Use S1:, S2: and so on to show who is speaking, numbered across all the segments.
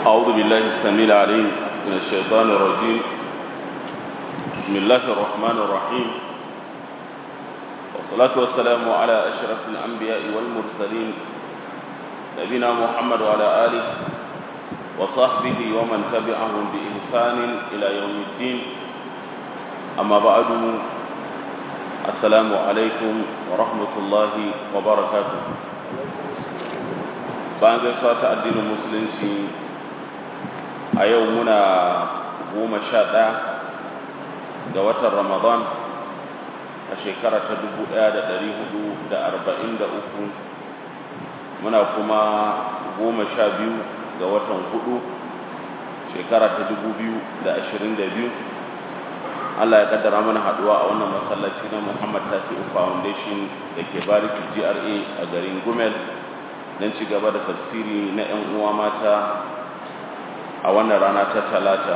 S1: أعوذ بالله السميع العليم من الشيطان الرجيم بسم الله الرحمن الرحيم والصلاة والسلام على أشرف الأنبياء والمرسلين نبينا محمد وعلى آله وصحبه ومن تبعهم بإحسان إلى يوم الدين أما بعد السلام عليكم ورحمة الله وبركاته bayan gaisuwa ta addinin musulunci a yau muna goma sha ɗaya ga watan ramadan a shekara ta dubu ɗaya da ɗari hudu da arba'in da uku muna kuma goma sha biyu ga watan hudu shekara ta dubu biyu da ashirin da biyu Allah ya kaddara mana haduwa a wannan masallaci na Muhammad Tasi'u Foundation da ke bariki GRA a garin Gumel don ci gaba da tafsiri na 'yan uwa mata a wannan rana ta talata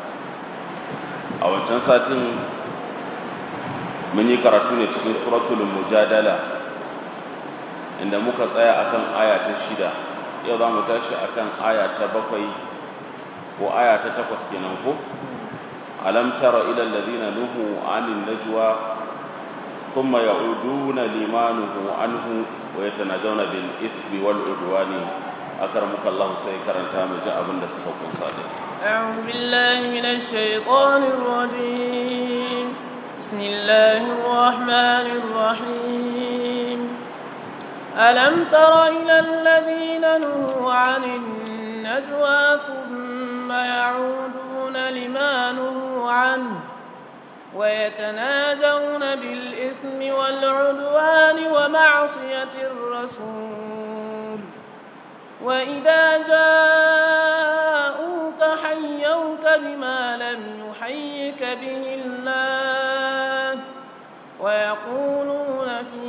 S1: a wancan satin mun yi karatu ne cikin suratul mujadala inda muka tsaya akan aya ta shida yau za mu tashi akan aya ta bakwai ko aya ta takwas kenan ko alam tara ila alladhina nuhu anin najwa thumma ya'uduna limanuhu anhu ويتناجون بالإثم والعدوان أكرمك الله سيكرن تام جاء بند سفوكم صادق
S2: أعوذ بالله من الشيطان الرجيم بسم الله الرحمن الرحيم ألم تر إلى الذين نهوا عن النجوى ثم يعودون لما نهوا عنه ويتناجون بالإثم والعدوان ومعصية الرسول وإذا جاءوك حيوك بما لم يحيك به الله ويقولون في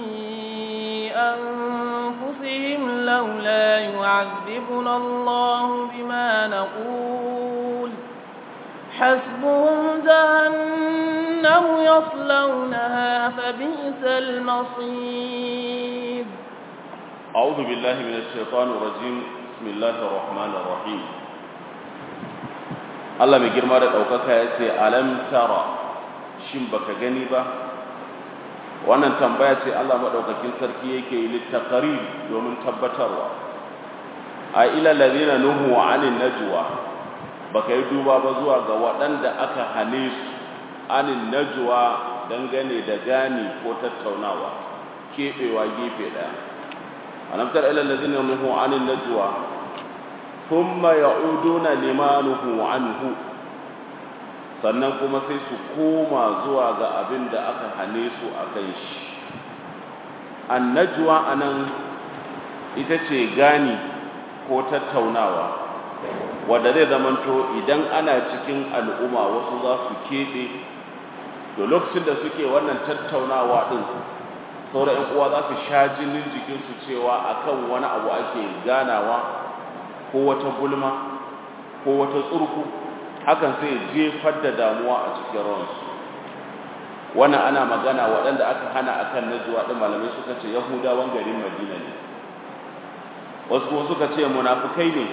S2: أنفسهم لولا يعذبنا الله بما نقول حسبهم جهنم يصلونها فبئس المصير
S1: أعوذ بالله من الشيطان الرجيم بسم الله الرحمن الرحيم Allah mai girma da ɗaukaka ya ce alam tara shin baka gani ba wannan tambaya ce Allah maɗaukakin sarki yake yi littaqari domin tabbatarwa a ila ladina nuhu wa anin najwa baka yi duba ba zuwa ga waɗanda aka hane su anin najwa dangane da gani ko tattaunawa keɓewa gefe ɗaya alamtar ilal ladina nuhu anin najwa thumma ya'uduna limanuhu anhu sannan kuma sai su koma zuwa ga abin da aka hane su a kan shi an najwa anan ita ce gani ko tattaunawa wadda zai zamanto idan ana cikin al'umma wasu za su keɓe da lokacin da suke wannan tattaunawa ɗin sauran ‘yan uwa za su sha jinin jikinsu cewa akan wani abu ake ganawa ko wata gulma ko wata tsurku hakan sai jefar da damuwa a cikin ransu wannan ana magana waɗanda aka hana akan najuwa ɗin malamai suka ce yahudawan garin madina ne wasu kuma suka ce munafukai ne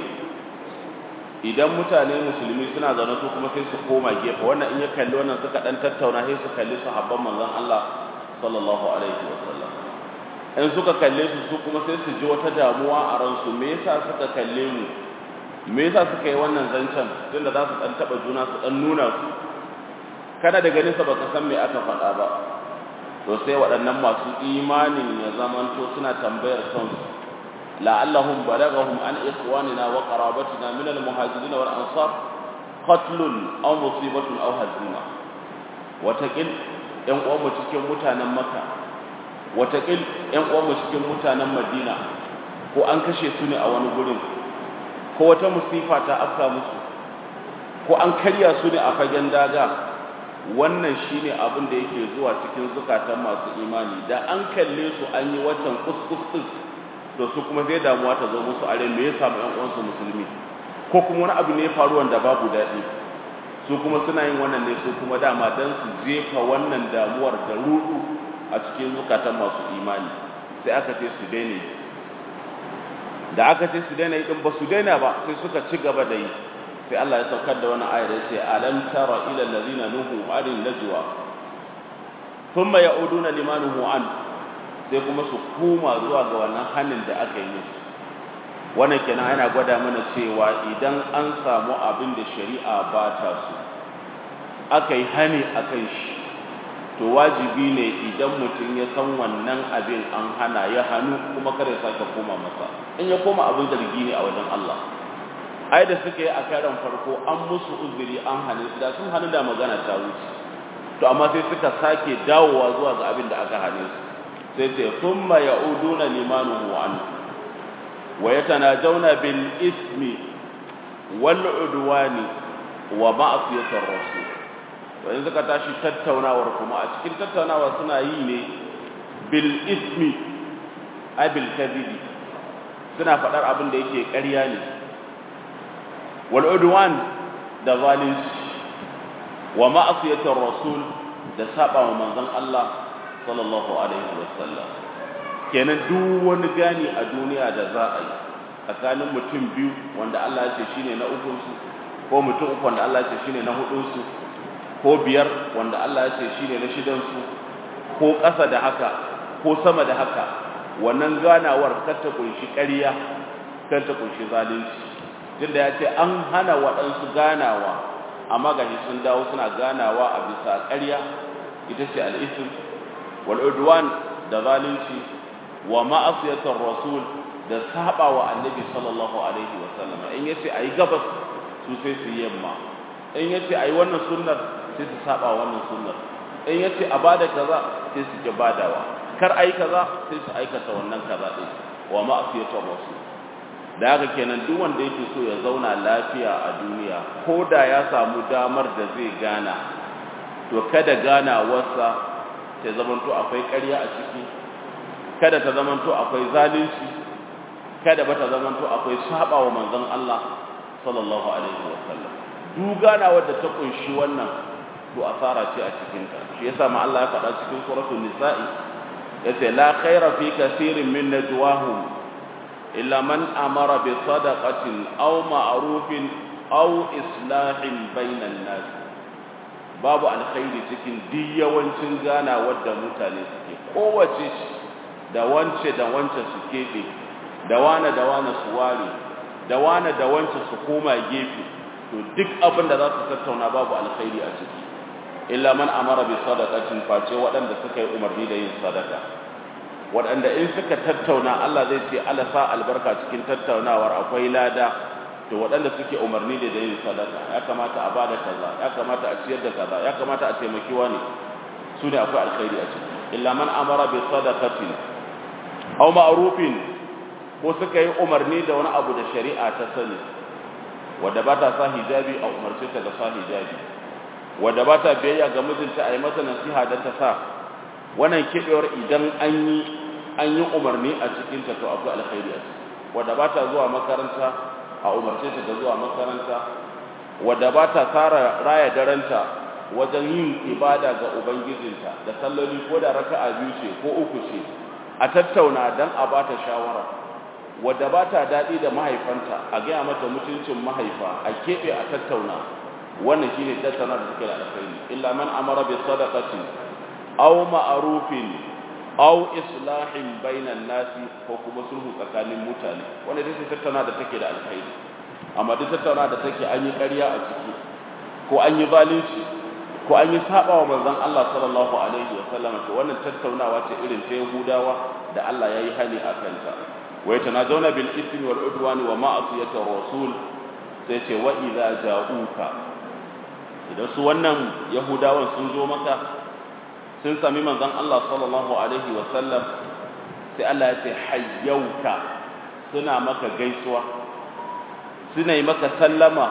S1: idan mutane musulmi suna zaune su kuma sai su koma gefe wannan in ya kalli wannan suka dan tattauna sai su kalli sahabban manzon Allah sallallahu alaihi wasallam in suka kalle su su kuma sai su ji wata damuwa a ransu me yasa suka kalle mu me yasa suka yi wannan zancen tunda za su dan taba juna su dan nuna su kana da ganin sa baka san me aka faɗa ba to sai waɗannan masu imanin ya zamanto suna tambayar kansu لعلهم بلغهم عن إخواننا وقرابتنا من المهاجرين والأنصار قتل أو مصيبة أو هزيمة وتقل ‘yan uwanmu cikin mutanen maka watakil ‘yan uwanmu cikin mutanen madina ko an kashe su ne a wani gurin ko wata musifa ta afka musu ko an karya su ne a fagen daga wannan shine abin da yake zuwa cikin zukatan masu imani da an kalle su an yi watan kuskus to su kuma zai damuwa ta zo musu a me ya samu ƴan uwansu musulmi ko kuma wani abu ne ya faru wanda babu daɗi su kuma suna yin wannan ne su kuma dama dan su jefa wannan damuwar da rudu a cikin zukatan masu imani sai aka ce su daina da aka ce su daina yi din ba su daina ba sai suka ci gaba da yi sai Allah ya saukar da wani ayar ya ce alam tara ila allazina nuhu anin najwa thumma ya'uduna limanuhu an sai kuma su koma zuwa ga wannan hannun da aka yi musu wannan kenan yana gwada mana cewa idan an samu abin da shari'a ba ta so aka yi hani akan shi to wajibi ne idan mutum ya san wannan abin an hana ya hannu kuma kare sake koma masa in ya koma abin zargi ne a wajen Allah ai da suka yi a karan farko an musu uzuri an hane su da sun hannu da magana ta wuce to amma sai suka sake dawowa zuwa ga abin da aka hane su sai ce thumma ya'uduna limanuhu an wa yatanajawna bil ismi wal udwani wa ma'siyatir rasul wani suka tashi tattaunawar kuma a cikin tattaunawa suna yi ne bil ismi abil kadhibi suna faɗar abin da yake ƙarya ne wal udwan da zalunci wa ma'asiyatir rasul da saba wa manzon Allah sallallahu alaihi wasallam kenan duk wani gani a duniya da za a yi tsakanin mutum biyu wanda Allah ya ce shine na ukun su ko mutum uku wanda Allah ya ce shine na hudun su ko biyar wanda Allah ya ce shine na shidan su ko ƙasa da haka ko sama da haka wannan ganawar kar ta kunshi ƙarya kar ta kunshi zalunci tunda ya ce an hana waɗansu ganawa amma gashi sun dawo suna ganawa a bisa ƙarya ita ce al'isim wal udwan da zalunci wa ma'asiyatar rasul da saba wa annabi sallallahu alaihi wa sallam in yace ayi gabas su sai su yamma in yace ayi wannan sunnar sai su saba wannan sunnar in yace a bada kaza sai su ki badawa kar ayi kaza sai su aikata wannan kaza din wa ma'asiyatar rasul da haka kenan duk wanda yake so ya zauna lafiya a duniya ko da ya samu damar da zai gana to kada gana wasa ta zamanto akwai ƙarya a ciki kada ta zamanto akwai zalunci kada ba ta zamanto akwai saba wa manzon Allah sallallahu alaihi wasallam duk gana wadda ta kunshi wannan to asara ce a cikin ta shi yasa ma Allah ya faɗa cikin suratul nisa'i yace la khaira fi kaseerin min najwahum illa man amara bi sadaqatin aw ma'rufin aw islahin bainan nas babu alkhairi cikin duk yawancin gana wadda mutane suke kowace da wance da wance su keɓe da wane da wane su ware da wane da wance su koma gefe to duk abin da za su tattauna babu alkhairi a ciki illa man amara bi sadaqatin face waɗanda suka yi umarni da yin sadaka waɗanda in suka tattauna Allah zai ce Allah sa albarka cikin tattaunawar akwai lada to waɗanda suke umarni da yin sadaka ya kamata a bada kaza ya kamata a ciyar da kaza ya kamata a taimaki wani su ne akwai alkhairi a ciki illa man amara bi sadaqatin aw ma'rufin ko suka yi umarni da wani abu da shari'a ta sani wanda ba ta sa hijabi a umarce ta da sa hijabi wanda ba ta biyayya ga mijinta a yi masa nasiha da ta sa wannan kibewar idan an yi an yi umarni a cikin ta to akwai alkhairi a ciki wanda ba ta zuwa makaranta a umarce ta da zuwa makaranta wadda ba ta tsara raya daranta wajen yin ibada ga ubangijinta da salloli ko da raka'a biyu ce ko uku ce a tattauna dan a ba ta shawara wadda ba ta daɗi da mahaifanta a gaya mata mutuncin mahaifa a keɓe a tattauna wannan shine tattauna da suke da alkhairi illa man amara bi sadaqati aw ma'rufin aw islahin bainan nasi ko kuma sulhu tsakanin mutane wanda dai tattauna da take da alkhairi amma duk tattauna da take an yi ƙarya a ciki ko an yi zalunci ko an yi saba wa manzon Allah sallallahu alaihi wa sallam to wannan tattaunawa ce irin ta Yahudawa da Allah yayi hani a kanta wa yatanajawna bil ithmi wal udwani wa ma'siyati rasul sai ce wa idza ja'uka idan su wannan Yahudawan sun zo maka sun sami manzon Allah sallallahu alaihi wa sallam sai Allah ya ce hayyauka suna maka gaisuwa suna yi maka sallama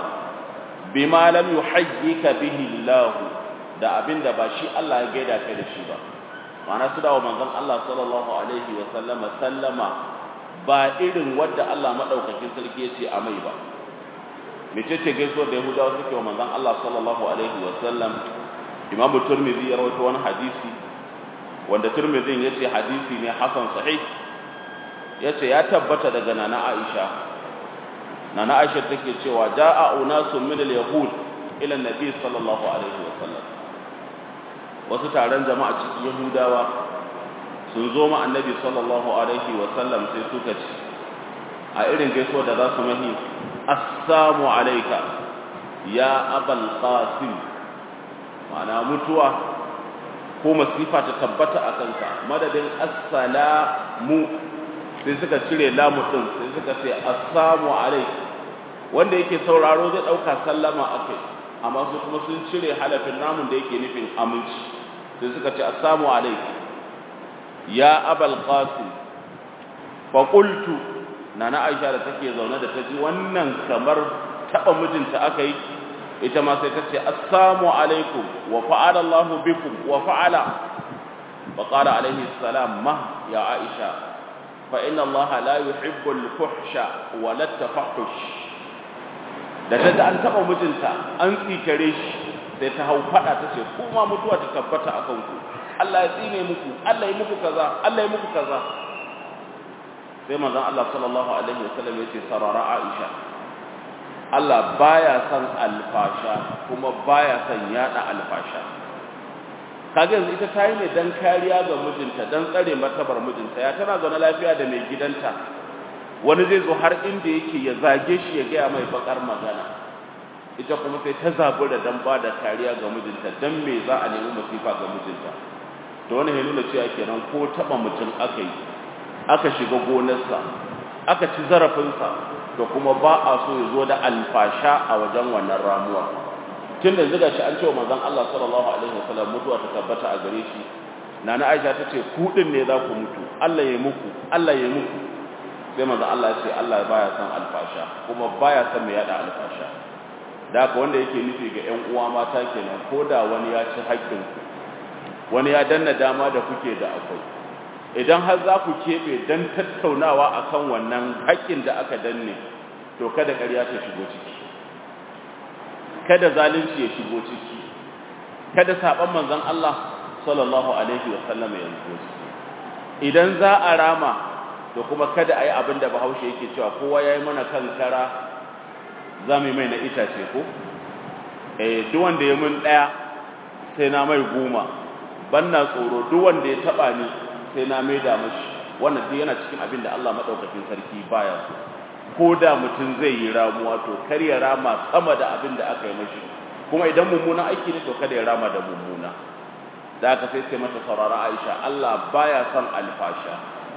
S1: bima lam yuhayyika bihi Allah da abinda ba shi Allah ya gaida kai da shi ba ma'ana su dawo manzon Allah sallallahu alaihi wa sallama sallama ba irin wadda Allah madaukakin sarki ya ce a mai ba mecece gaisuwar da Yahudawa suke wa manzon Allah sallallahu alaihi wa sallam Imam Tirmidhi ya rawaito wani hadisi wanda Tirmidhi yace hadisi ne hasan sahih yace ya tabbata daga nana Aisha nana Aisha take cewa jaa unasun min al-yahud ila nabi sallallahu alaihi wasallam wasu taron jama'a cikin yahudawa sun zo ma annabi sallallahu alaihi wasallam sai suka ce a irin gaisuwa da za su mahi assalamu alayka ya abal qasim ma'ana mutuwa ko masifa ta tabbata a kanka madadin assalamu sai suka cire lamu din sai suka ce assalamu alayka wanda yake sauraro zai dauka sallama akai amma su kuma sun cire halafin namun da yake nufin aminci sai suka ce assalamu alayka ya abal qasim fa qultu nana aisha da take zaune da ta ji wannan kamar taba mijinta aka yi ita ma sai ta ce assalamu alaikum wa fa'ala Allahu bikum wa fa'ala fa qala alaihi salam ma ya aisha fa inna Allah la yuhibbu al-fuhsha wa la tafahush da ta da an taba mijinta an tsikare shi sai ta hau fada ta ce kuma mutuwa ta tabbata akan ku Allah ya tsine muku Allah ya muku kaza Allah ya muku kaza sai manzon Allah sallallahu alaihi wasallam ya ce sarara Aisha Allah baya son alfasha kuma baya son yada alfasha kage yanzu ita tayi ne dan kariya ga mijinta dan tsare martabar mijinta ya tana zaune lafiya da mai gidanta wani zai zo har inda yake ya zage shi ya gaya mai bakar magana ita kuma sai ta zabura dan ba da kariya ga mijinta dan me za a nemi masifa ga mijinta to wannan ya nuna cewa kenan ko taba mutum aka yi aka shiga gonarsa aka ci zarafinsa to kuma ba a so ya zo da alfasha a wajen wannan ramuwa tun da ziga shi an ce wa manzon Allah sallallahu alaihi wasallam mutuwa ta tabbata a gare shi nana Aisha ta ce ku din ne za ku mutu Allah ya muku Allah ya muku sai manzon Allah ya ce Allah baya son alfasha kuma baya son mai yada alfasha da haka wanda yake nufi ga ƴan uwa mata kenan ko da wani ya ci haƙƙin ku wani ya danna dama da kuke da akwai idan har za ku keɓe don tattaunawa a kan wannan haƙƙin da aka danne to kada ƙarya ta shigo ciki kada zalunci ya shigo ciki kada saɓon manzan Allah sallallahu alaihi wasallam ya shigo ciki idan za a rama to kuma kada a yi abin da bahaushe yake cewa kowa ya yi mana kan kara za mu yi mai na itace ko eh duk wanda ya mun ɗaya sai na mai goma ban na tsoro duk wanda ya taɓa ni sai na maida mashi wannan duk yana cikin abin da Allah madaukakin sarki baya so ko da mutum zai yi ramuwa to kar ya rama sama da abin da aka yi mashi kuma idan mummuna aiki ne to kada ya rama da mummuna da aka sai sai mata saurara Aisha Allah baya son alfasha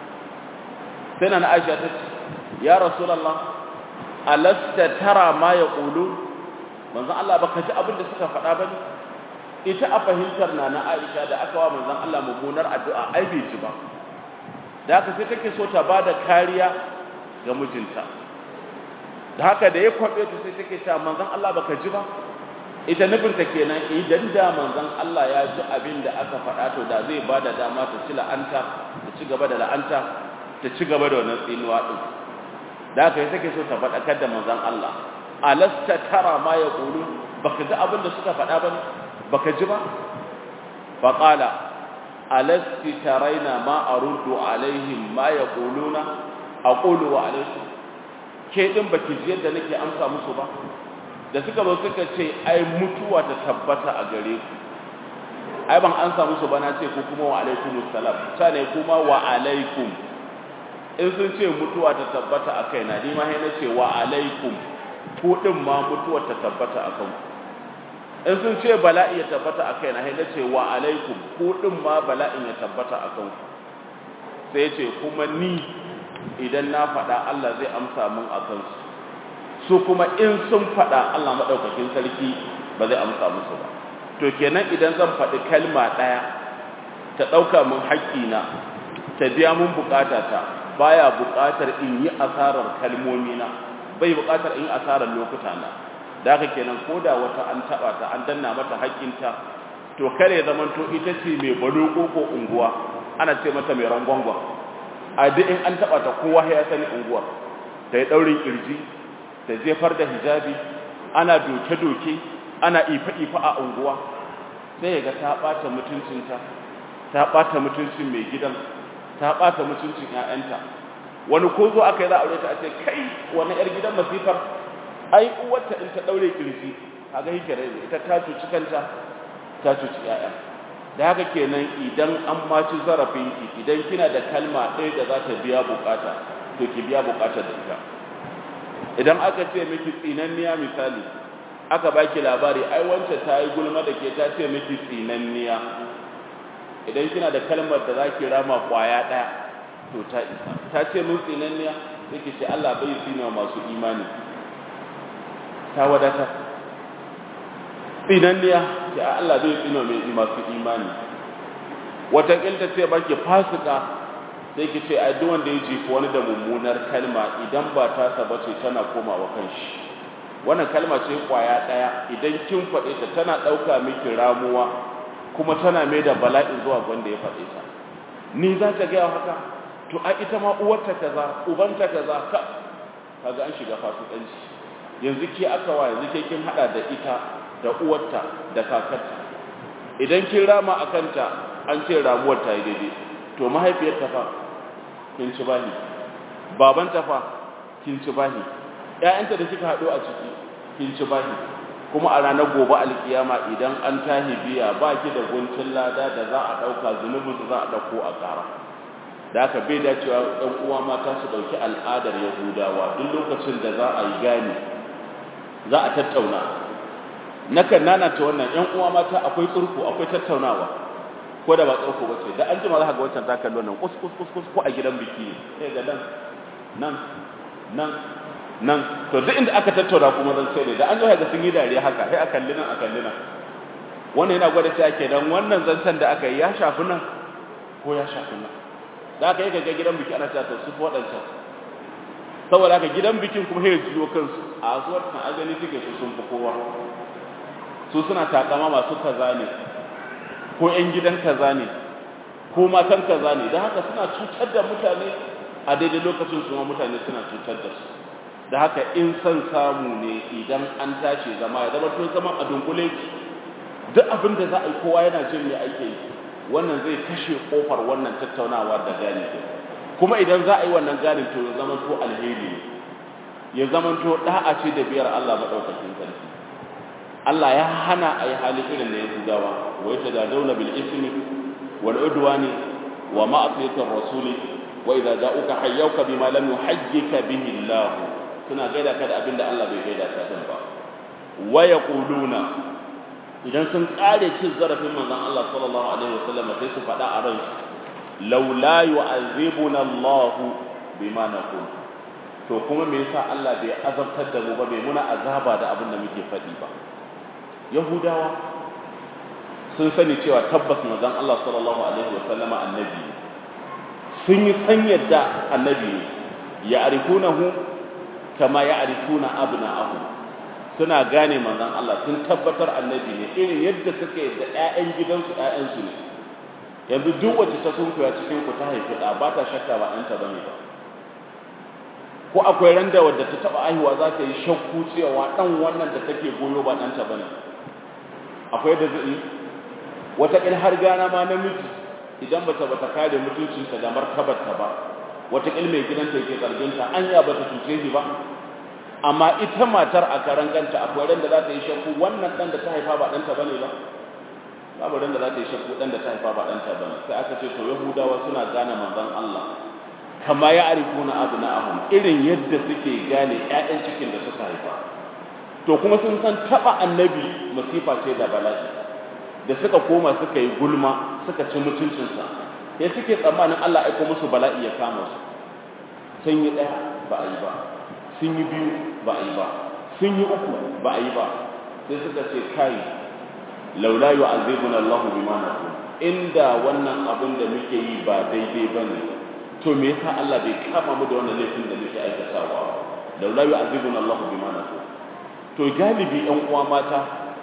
S1: sai na Aisha ta ce ya rasulullah alasta tara ma yaqulu manzo Allah baka ji abin da suka faɗa ba ne ita a fahimtar na na Aisha da aka wa manzon Allah mummunar addu'a ai bai ci ba da haka sai take so ta bada kariya ga mijinta da haka da ya kwabe ta sai take cewa manzon Allah baka ji ba ita nufinta kenan idan da manzon Allah ya ji abin da aka faɗa to da zai bada dama ta ci la'anta ta ci gaba da la'anta ta ci gaba da wannan tsinuwa din da haka sai take so ta faɗakar da manzon Allah alasta tara ma yaqulu baka ji abin da suka faɗa ba ne baka ji ba faƙala alasti taraina ma aruddu alaihim ma yaquluna aqulu wa alaikum ke din baki ji yadda nake amsa musu ba da suka zo suka ce ai mutuwa ta tabbata a gare ku ai ban amsa musu ba na ce ku kuma wa alaikumus salam ta ne kuma wa alaikum in sun ce mutuwa ta tabbata a kaina ni ma sai na ce wa alaikum ku din ma mutuwa ta tabbata a kanku in sun ce bala'i ya tabbata a kaina sai na ce wa alaikum ku din ma bala'in ya tabbata a kanku sai ce kuma ni idan na faɗa Allah zai amsa mun a kansu su kuma in sun faɗa Allah maɗaukakin sarki ba zai amsa musu ba to kenan idan zan faɗi kalma ɗaya ta ɗauka mun haƙƙina ta biya mun buƙatata baya buƙatar in yi asarar kalmomina bai buƙatar in yi asarar lokutana da haka kenan ko da wata an taɓa ta an danna mata haƙƙinta to kare zamanto ita ce mai baloko ko unguwa ana ce mata mai rangwangwa a duk in an taɓa ta kowa ya sani unguwar ta yi ɗaurin ƙirji ta jefar da hijabi ana doke-doke ana ifa-ifa a unguwa sai ya ga ta ɓata mutuncinta ta ɓata mutuncin mai gidan ta ɓata mutuncin ‘ya'yanta wani ko zo aka yi za a aure ta a ce kai wani yar gidan masifar ai uwarta in ta daure kirji kaga yake rai ita ta cuci kanta ta cuci yaya da haka kenan idan an maci zarafin ki idan kina da kalma ɗaya da za ta biya bukata to ki biya bukatar da ita idan aka ce miki tsinanniya misali aka baki labari ai wancan ta yi gulma da ke ta ce miki tsinanniya idan kina da kalmar da za ki rama kwaya ɗaya to ta isa ta ce min tsinanniya sai ki ce Allah bai tsina masu imani ta wadata tsinanniya ce Allah bai tsina mai masu imani wata kilta ce baki fasika sai ki ce ai duk wanda ya jefi wani da mummunar kalma idan ba ta saba ce tana komawa kanshi wannan kalma ce kwaya daya idan kin faɗe ta tana ɗauka miki ramuwa kuma tana mai da bala'in zuwa wanda ya faɗe ta ni za ta gaya haka to a ita ma uwarta kaza ubanta kaza ka kaga an shiga fasikanci yanzu ke aka wa yanzu ke kin hada da ita da uwarta da kakarta idan kin rama akanta an ce ramuwar ta yi daidai to mahaifiyar ta fa kin ci bahi baban ta fa kin ci bahi ƴaƴanta da kika hado a ciki kin ci bahi kuma a ranar gobe alkiyama idan an tahi biya ba ki da guntun lada da za a ɗauka zunubin za a ɗauko a ƙara da haka bai dacewa ɗan uwa mata su ɗauki al'adar yahudawa duk lokacin da za a yi gani za a tattauna nakan nanata wannan ƴan uwa mata akwai tsurku akwai tattaunawa ko da ba tsurku ba ce da an jima za ka ga wancan za ka wannan kus kus kus kus ko a gidan biki ne sai ga nan nan nan nan to duk inda aka tattauna kuma zan sai ne da an zo ga sun yi dariya haka sai a kalli nan a kalli nan wannan yana gwada cewa kenan wannan zancen da aka yi ya shafi nan ko ya shafi nan da aka yi ga gidan biki ana cewa to su waɗancan saboda haka gidan bikin kuma sai jiyo kansu a zuwar kan agani suke su sun fi kowa su suna takama masu kaza ne ko ƴan gidan kaza ne ko matan kaza ne don haka suna cutar da mutane a daidai lokacin su ma mutane suna cutar da su da haka in son samu ne idan an tashi zama ya zama tun zama a dunkule duk abin da za a yi kowa yana jin me ake yi wannan zai kashe kofar wannan tattaunawa da gani kuma idan za a yi wannan ganin to ya zama to alheri ne ya zama to da'a ce da biyar Allah madaukakin sarki Allah ya hana a yi hali irin da ya gudawa wa ya tadadawna bil ismi wal udwani wa ma'asiyatir rasuli wa idza ja'uka hayyuka bima lam yuhayyika bihi Allah suna gaida ka da abin da Allah bai gaida ka din ba wa yaquluna idan sun kare cin zarafin manzon Allah sallallahu alaihi wasallam sai su faɗa a ran law la yu'azibuna Allah bima naqul to kuma me yasa Allah bai azabtar da mu ba bai muna azaba da abin da muke faɗi ba yahudawa sun sani cewa tabbas manzon Allah sallallahu alaihi wasallam annabi sun yi san yadda annabi ya arifunahu kama ya arifuna abna'ahu suna gane manzon Allah sun tabbatar annabi ne irin yadda suka yadda ƴaƴan gidansu ƴaƴansu ne yanzu duk wacce ta sunkuya cikin ku ta haifi ɗa ba ta shakka ba ɗanta bane ba ko akwai randa wadda ta taɓa aihuwa za ta yi shakku cewa ɗan wannan da take goyo ba ɗanta bane akwai da zai wata ƙil har gana ma namiji idan bata bata kare mutuncinta da martabarta ba wata ƙil mai gidanta yake zarginta anya bata cuce shi ba amma ita matar a karan kanta akwai ran da za ta yi shakku wannan dan da ta haifa ba ɗanta bane ba babu ran da za ta yi shakku dan da ta haifa ba ɗanta bane sai aka ce to yahudawa suna gane manzon Allah kama ya arifuna abna'ahum irin yadda suke gane ƴaƴan cikin da suka haifa to kuma sun san taba annabi masifa ce da bala'i da suka koma suka yi gulma suka ci mutuncinsa sai suke tsammanin Allah aiko musu bala'i ya kama su sun yi ɗaya ba a yi ba sun yi biyu ba a yi ba sun yi uku ba a yi ba sai suka ce kai laula yu'azibuna Allahu bima naqul inda wannan abin da muke yi ba daidai bane to me yasa Allah bai kama mu da wannan laifin da muke aikatawa laula yu'azibuna Allahu bima naqul to galibi ƴan uwa mata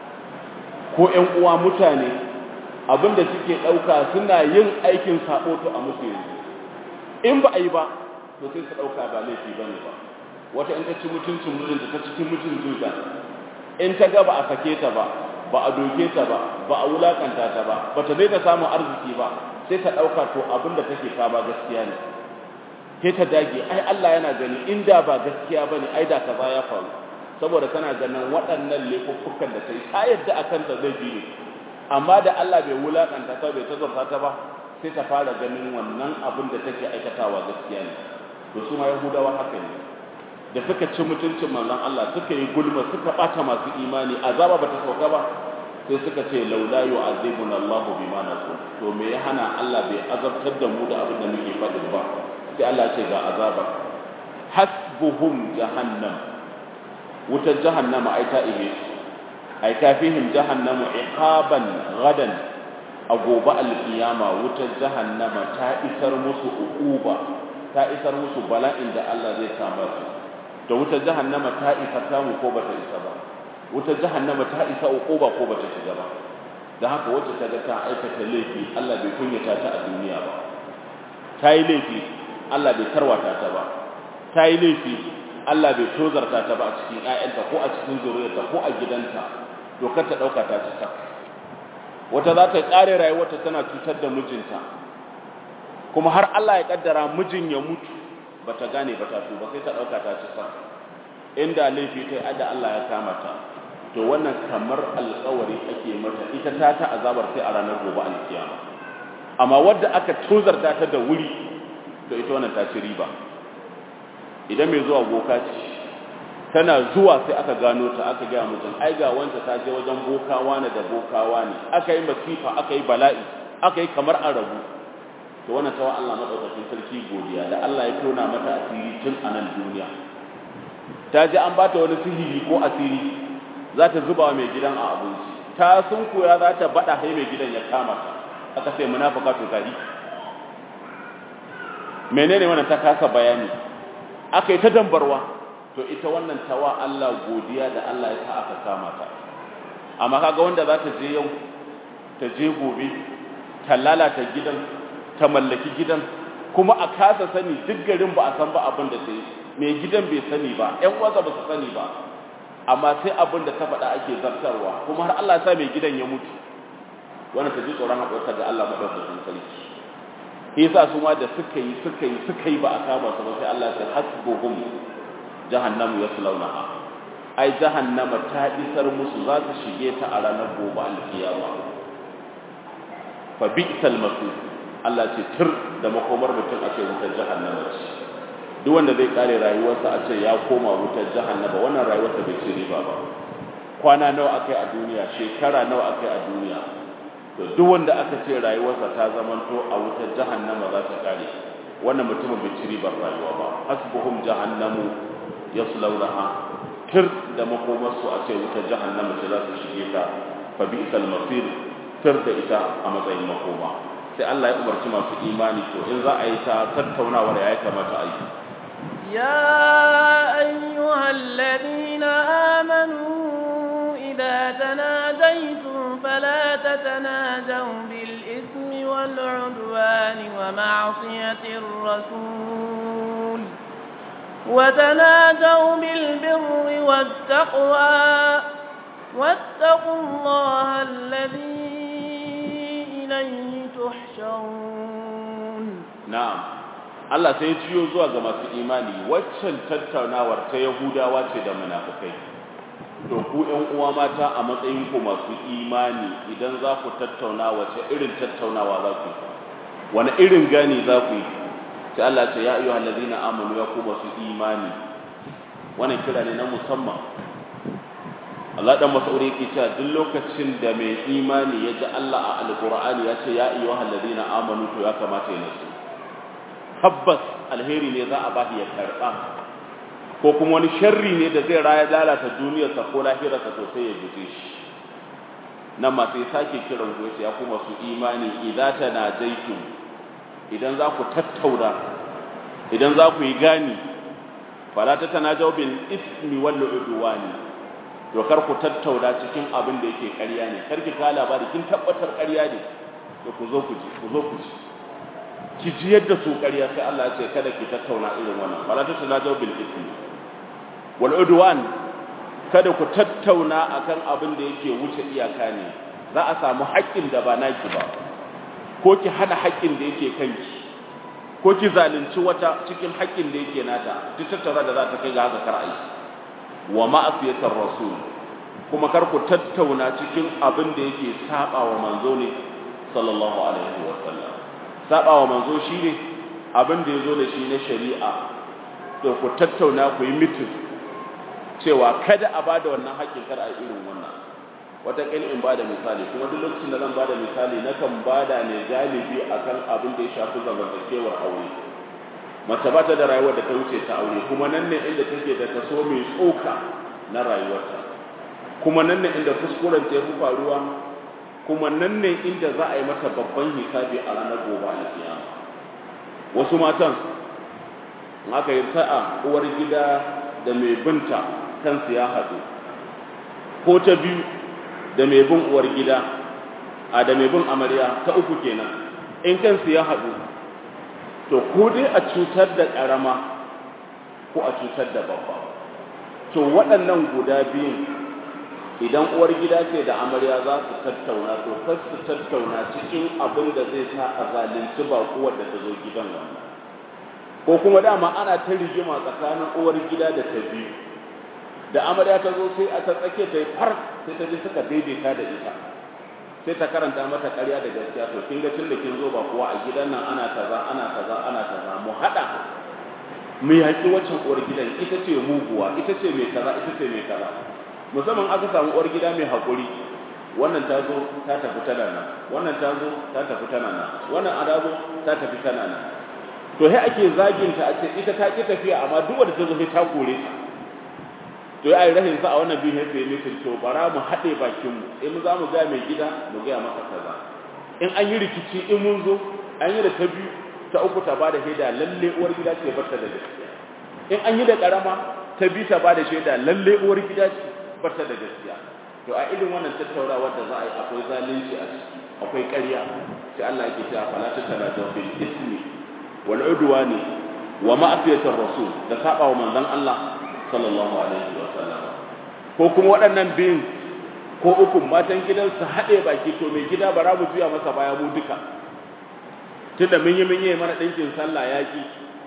S1: ko ƴan uwa mutane abinda suke ɗauka suna yin aikin sabo to a musu yanzu in ba a yi ba to sai su ɗauka ba laifi bane ba wata in ta ci mutuncin mijinta ta cikin mutuncinta in ta ga ba a sake ta ba ba a doke ta ba ba a wulakanta ta ba ba ta daina samun arziki ba sai ta ɗauka to abin da take kama gaskiya ne sai ta dage ai Allah yana gani inda ba gaskiya bane ai da kaza ya faru saboda tana ganin waɗannan laifuffukan da ta yi ta yadda akan ta zai ne amma da Allah bai wulakanta ta bai tazarta ta ba sai ta fara ganin wannan abin da take aikatawa gaskiya ne to su ma yahudawa haka ne da suka ci mutuncin manzon Allah suka yi gulma suka bata masu imani azaba bata sauka ba sai suka ce laula yu'azibuna Allah bima naqul to me ya hana Allah bai azabtar da mu da abin da muke faɗi ba sai Allah ce ga azaba hasbuhum jahannam wutar jahannama ai ta ihe ai kafihim jahannamu iqaban gadan a gobe alkiyama wutar jahannama ta isar musu uquba ta isar musu bala'in da Allah zai samar su da wutar jahannama ta isa samu ko bata isa ba wutar jahannama ta isa uquba ko bata shiga ba da haka wacce ta ga ta aikata laifi Allah bai kunyata ta a duniya ba ta yi laifi Allah bai tarwata ta ba ta yi laifi Allah bai tozarta ta ba a cikin ƴaƴanta ko a cikin zuriyarta ko a gidanta to kar ta dauka ta ci wata za ta kare rayuwarta tana cutar da mijinta kuma har Allah ya kaddara mijin ya mutu bata gane ba ta tuba sai ta dauka ta ci sa inda laifi ta yi da Allah ya kama ta to wannan kamar alƙawari ake mata ita ta ta azabar sai a ranar gobe alkiyama amma wadda aka tozarta ta da wuri to ita wannan ta ci riba idan mai zuwa boka ce tana zuwa sai aka gano ta aka gaya mutum ai ga wanda ta je wajen bokawa ne da bokawa ne aka yi masifa aka yi bala'i aka yi kamar an rabu to wannan tawa Allah madaukakin sarki godiya da Allah ya tona mata asiri tun a nan duniya ta ji an bata wani sihiri ko asiri za ta zuba wa mai gidan a abinci ta sun koya za ta bada hai mai gidan ya kama ta aka sai munafika to gari menene wannan ta kasa bayani aka yi ta dambarwa to ita wannan tawa Allah godiya da Allah ya sa aka kama ta amma kaga wanda za ta je yau ta je gobe ta lalata gidan ta mallaki gidan kuma a kasa sani duk garin ba a san ba abin da ta yi mai gidan bai sani ba ƴan uwansa ba su sani ba amma sai abin da ta faɗa ake zartarwa kuma har Allah ya sa mai gidan ya mutu wannan ta ji tsoron haƙurta ga Allah madaukakin sarki shi yasa su ma da suka yi suka yi suka yi ba a kama su ba sai Allah ya hasbuhum jahannamu yaslawnaha ai jahannama ta isar musu za su shige ta a ranar gobe alkiyama fa bi'sal masir Allah ce tur da makomar mutum a ce wutar jahannama ce duk wanda zai kare rayuwarsa a ce ya koma wutar jahannama wannan rayuwarsa bai ci riba ba kwana nawa akai a duniya shekara nawa akai a duniya to duk wanda aka ce rayuwarsa ta zamanto a wutar jahannama za ta kare wannan mutumin bai ci ribar rayuwa ba hasbuhum jahannamu yaslawnaha tir da makomarsu a ce wutar jahannama ce za su shige ta fa bi'sal masir tir da ita a matsayin makoma sai Allah ya umarci masu imani to in za a yi ta tattaunawar ya kamata a yi
S2: يا أيها الذين آمنوا إذا تناجيتم فلا تتناجوا بالإثم والعدوان ومعصية الرسول وتناجوا بالبر والتقوى واتقوا الله الذي إليه تحشرون
S1: na'am Allah sai ya ciyo zuwa ga masu imani waccan tattaunawar ta Yahudawa ce da munafikai to ku ɗan uwa mata a matsayin ku masu imani idan za ku tattauna wace irin tattaunawa za ku yi wani irin gani za ku yi sai Allah ce ya ayyuhal ladina amanu ya ku masu imani wannan kira ne na musamman Allah dan Mas'udi yake cewa duk lokacin da mai imani ya ji Allah a Alƙur'ani ya ce ya ayyuhal ladina amanu to ya kamata ya nasu tabbas alheri ne za a ba ya karba ko kuma wani sharri ne da zai raya lalata duniyarsa ko lahirarsa to sai ya guje shi nan ma sai sake kiran ku ya kuma su imani idza tanajaitum idan za ku tattauna idan za ku yi gani fala tatanajaw bil ismi wal udwani to kar ku tattauna cikin abin da yake ƙarya ne kar ki ka labari kin tabbatar ƙarya ne to ku zo ku ji ku zo ku ji ki ji yadda su ƙarya sai Allah ya ce kada ki tattauna irin wannan fala tatanajaw bil ismi wal udwan kada ku tattauna akan abin da yake wuce iyaka ne za a samu haƙƙin da ba naki ba ko ki hada haƙƙin da yake kanki ko ki zalunci wata cikin haƙƙin da yake nata duk tattauna da za ta kai ga haka kar ayi wa ma'asiyatar rasul kuma kar ku tattauna cikin abin da yake saba wa manzo ne sallallahu alaihi wa sallam saba wa manzo shine abin da yazo da shi na shari'a to ku tattauna ku yi mitin cewa kada a bada wannan haƙƙin kar a irin wannan wata kan in bada misali kuma duk lokacin da zan bada misali nakan bada ne galibi akan abin da ya shafi zamantakewar aure mace ba ta da rayuwar da ta wuce ta aure kuma nan ne inda take da kaso mai tsoka na rayuwarta kuma nan ne inda kuskuren ta yafi faruwa kuma nan ne inda za a yi mata babban hisabi a ranar gobe a kiyama wasu matan in aka yi sa'a uwar gida da mai binta kansu ya haɗu ko ta biyu da mai bin uwar gida a da mai bin amarya ta uku kenan in kansu ya haɗu to ko dai a cutar da ƙarama ko a cutar da babba to waɗannan guda biyun idan uwar gida ce da amarya za su tattauna to kar su tattauna cikin abin da zai sa a zalunci baƙuwar da ta zo gidan wannan ko kuma dama ana ta rigima tsakanin uwar gida da ta biyu da amarya ta zo sai a ta tsake ta yi far sai ta je suka daidaita da ita sai ta karanta mata ƙarya da gaskiya to kin ga tun da kin zo ba kuwa a gidan nan ana kaza ana kaza ana kaza mu haɗa mu yaƙi waccan uwar gidan ita ce muguwa ita ce mai kaza ita ce mai kaza musamman aka samu uwar gida mai haƙuri wannan ta zo ta tafi tana nan wannan ta zo ta tafi tana nan wannan a zo ta tafi tana nan to sai ake zaginta a ce ita ta ki tafiya amma duk wanda ta zo sai ta kore ta to ya yi rahin sa a wannan biyu sai mutum to bara mu haɗe bakin mu in za mu ga mai gida mu ga masa kaza in an yi rikici in mun zo an yi da ta biyu ta uku ta bada shaida lalle uwar gida ce barta da gaskiya in an yi da karama ta biyu ta bada shaida lalle uwar gida ce barta da gaskiya to a irin wannan tattaunawa da za a yi akwai zalunci a ciki akwai ƙarya sai Allah yake cewa fala tatanajaw bil ismi wal udwani wa ma'siyatir rasul da saba wa manzon Allah sallallahu alaihi wa sallam ko kuma waɗannan biyun ko uku matan gidan su haɗe baki to mai gida bara mu juya masa baya mu duka tunda mun yi mun yi mana ɗinkin sallah yaƙi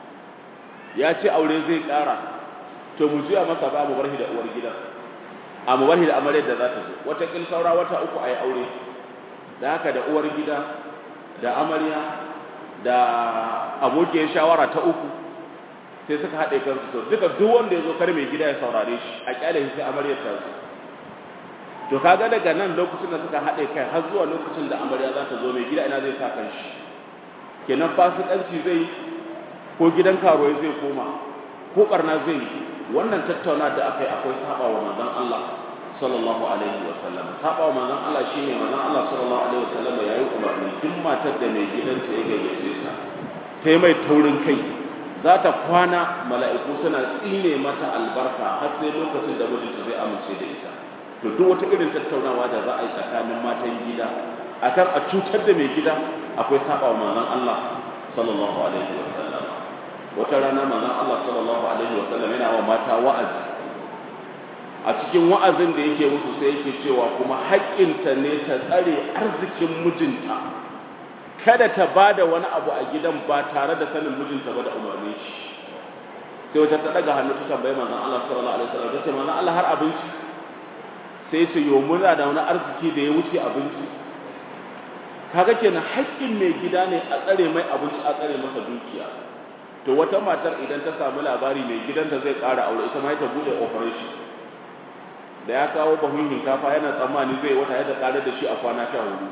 S1: ya ce aure zai ƙara to mu juya masa baya mu bar shi da uwar gidan a mu bar shi da amaryar da za ta zo wata kin saura wata uku a yi aure da haka da uwar gida da amarya da abokiyar shawara ta uku sai suka haɗe kansu to duka duk wanda ya zo kar mai gida ya saurare shi a kyale shi sai amaryar ta zo to kaga daga nan lokacin da suka haɗe kai har zuwa lokacin da amarya za ta zo mai gida ina zai sa kan shi kenan fasikanci zai ko gidan karuwai zai koma ko barna zai yi wannan tattauna da aka yi akwai saba wa manzon Allah sallallahu alaihi wa sallam saba wa manzon Allah shine manzon Allah sallallahu alaihi wa sallam yayi umarni duk matar da mai gidanta ya gayyace ta sai mai taurin kai za ta kwana mala'iku suna tsine mata albarka har sai lokacin da mijinta zai amince da ita to duk wata irin tattaunawa da za a yi tsakanin matan gida akan a cutar da mai gida akwai saba wa manzon Allah sallallahu alaihi wa sallam wata rana manzon Allah sallallahu alaihi wa sallam yana wa mata wa'azi a cikin wa'azin da yake musu sai yake cewa kuma haƙƙinta ne ta tsare arzikin mijinta kada ta bada wani abu a gidan ba tare da sanin mijinta ba da umarni shi sai wata ta daga hannu ta tambayi manzon Allah sallallahu alaihi wasallam tace manzon Allah har abinci sai ya ce yo muna da wani arziki da ya wuce abinci kaga kenan haƙƙin mai gida ne a tsare mai abinci a tsare masa dukiya to wata matar idan ta samu labari mai gidanta zai ƙara aure ita ma ta bude operation da ya kawo bahun hinkafa yana tsammani zai wata ya ta ƙarar da shi a kwana sha hudu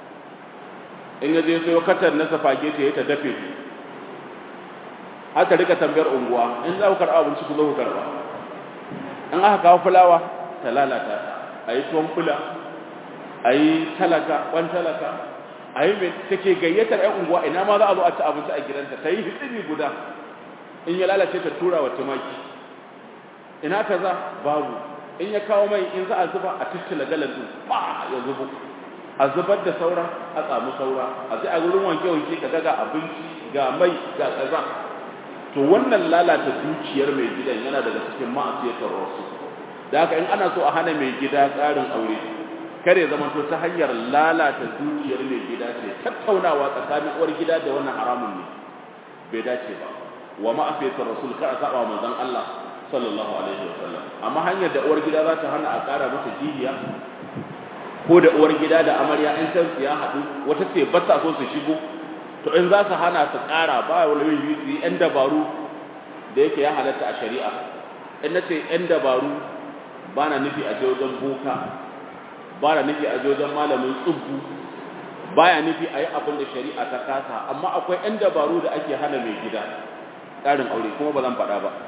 S1: in ya je sayo katar na safageti ya ta dafe haka rika tambayar unguwa in za ku karɓa abinci ku zo ku karɓa in aka kawo fulawa ta lalata ta a yi tuwon fula a yi talaka kwan talaka a yi mai take gayyatar ‘yan unguwa ina ma za a zo a ci abinci a gidanta ta yi hitsiri guda in ya lalace ta tura wa tumaki ina kaza babu in ya kawo mai in za a zuba a tattala galan din ba ya zubo a zubar da saura a tsamu saura a sai a wurin wanke wanke ka ga abinci ga mai ga kaza to wannan lalata dukiyar mai gidan yana daga cikin ma'asiyatar rasu da haka in ana so a hana mai gida tsarin aure kare zama to ta hanyar lalata dukiyar mai gida ce tattaunawa tsakanin uwar gida da wannan haramun ne bai dace ba wa ma'afiyatar rasul kar a saba manzon Allah sallallahu alaihi wasallam amma hanyar da uwar gida za ta hana a ƙara mata jihiya ko da uwar gida da amarya in san ya haɗu wata ce ba ta so su shigo to in za su hana su ƙara ba wani yi su yi 'yan dabaru da yake ya halatta a shari'a in na ce 'yan dabaru ba na nufi a wajen boka ba na nufi a wajen malamin tsubbu ba ya nufi a yi abin da shari'a ta kasa amma akwai 'yan dabaru da ake hana mai gida ƙarin aure kuma ba zan faɗa ba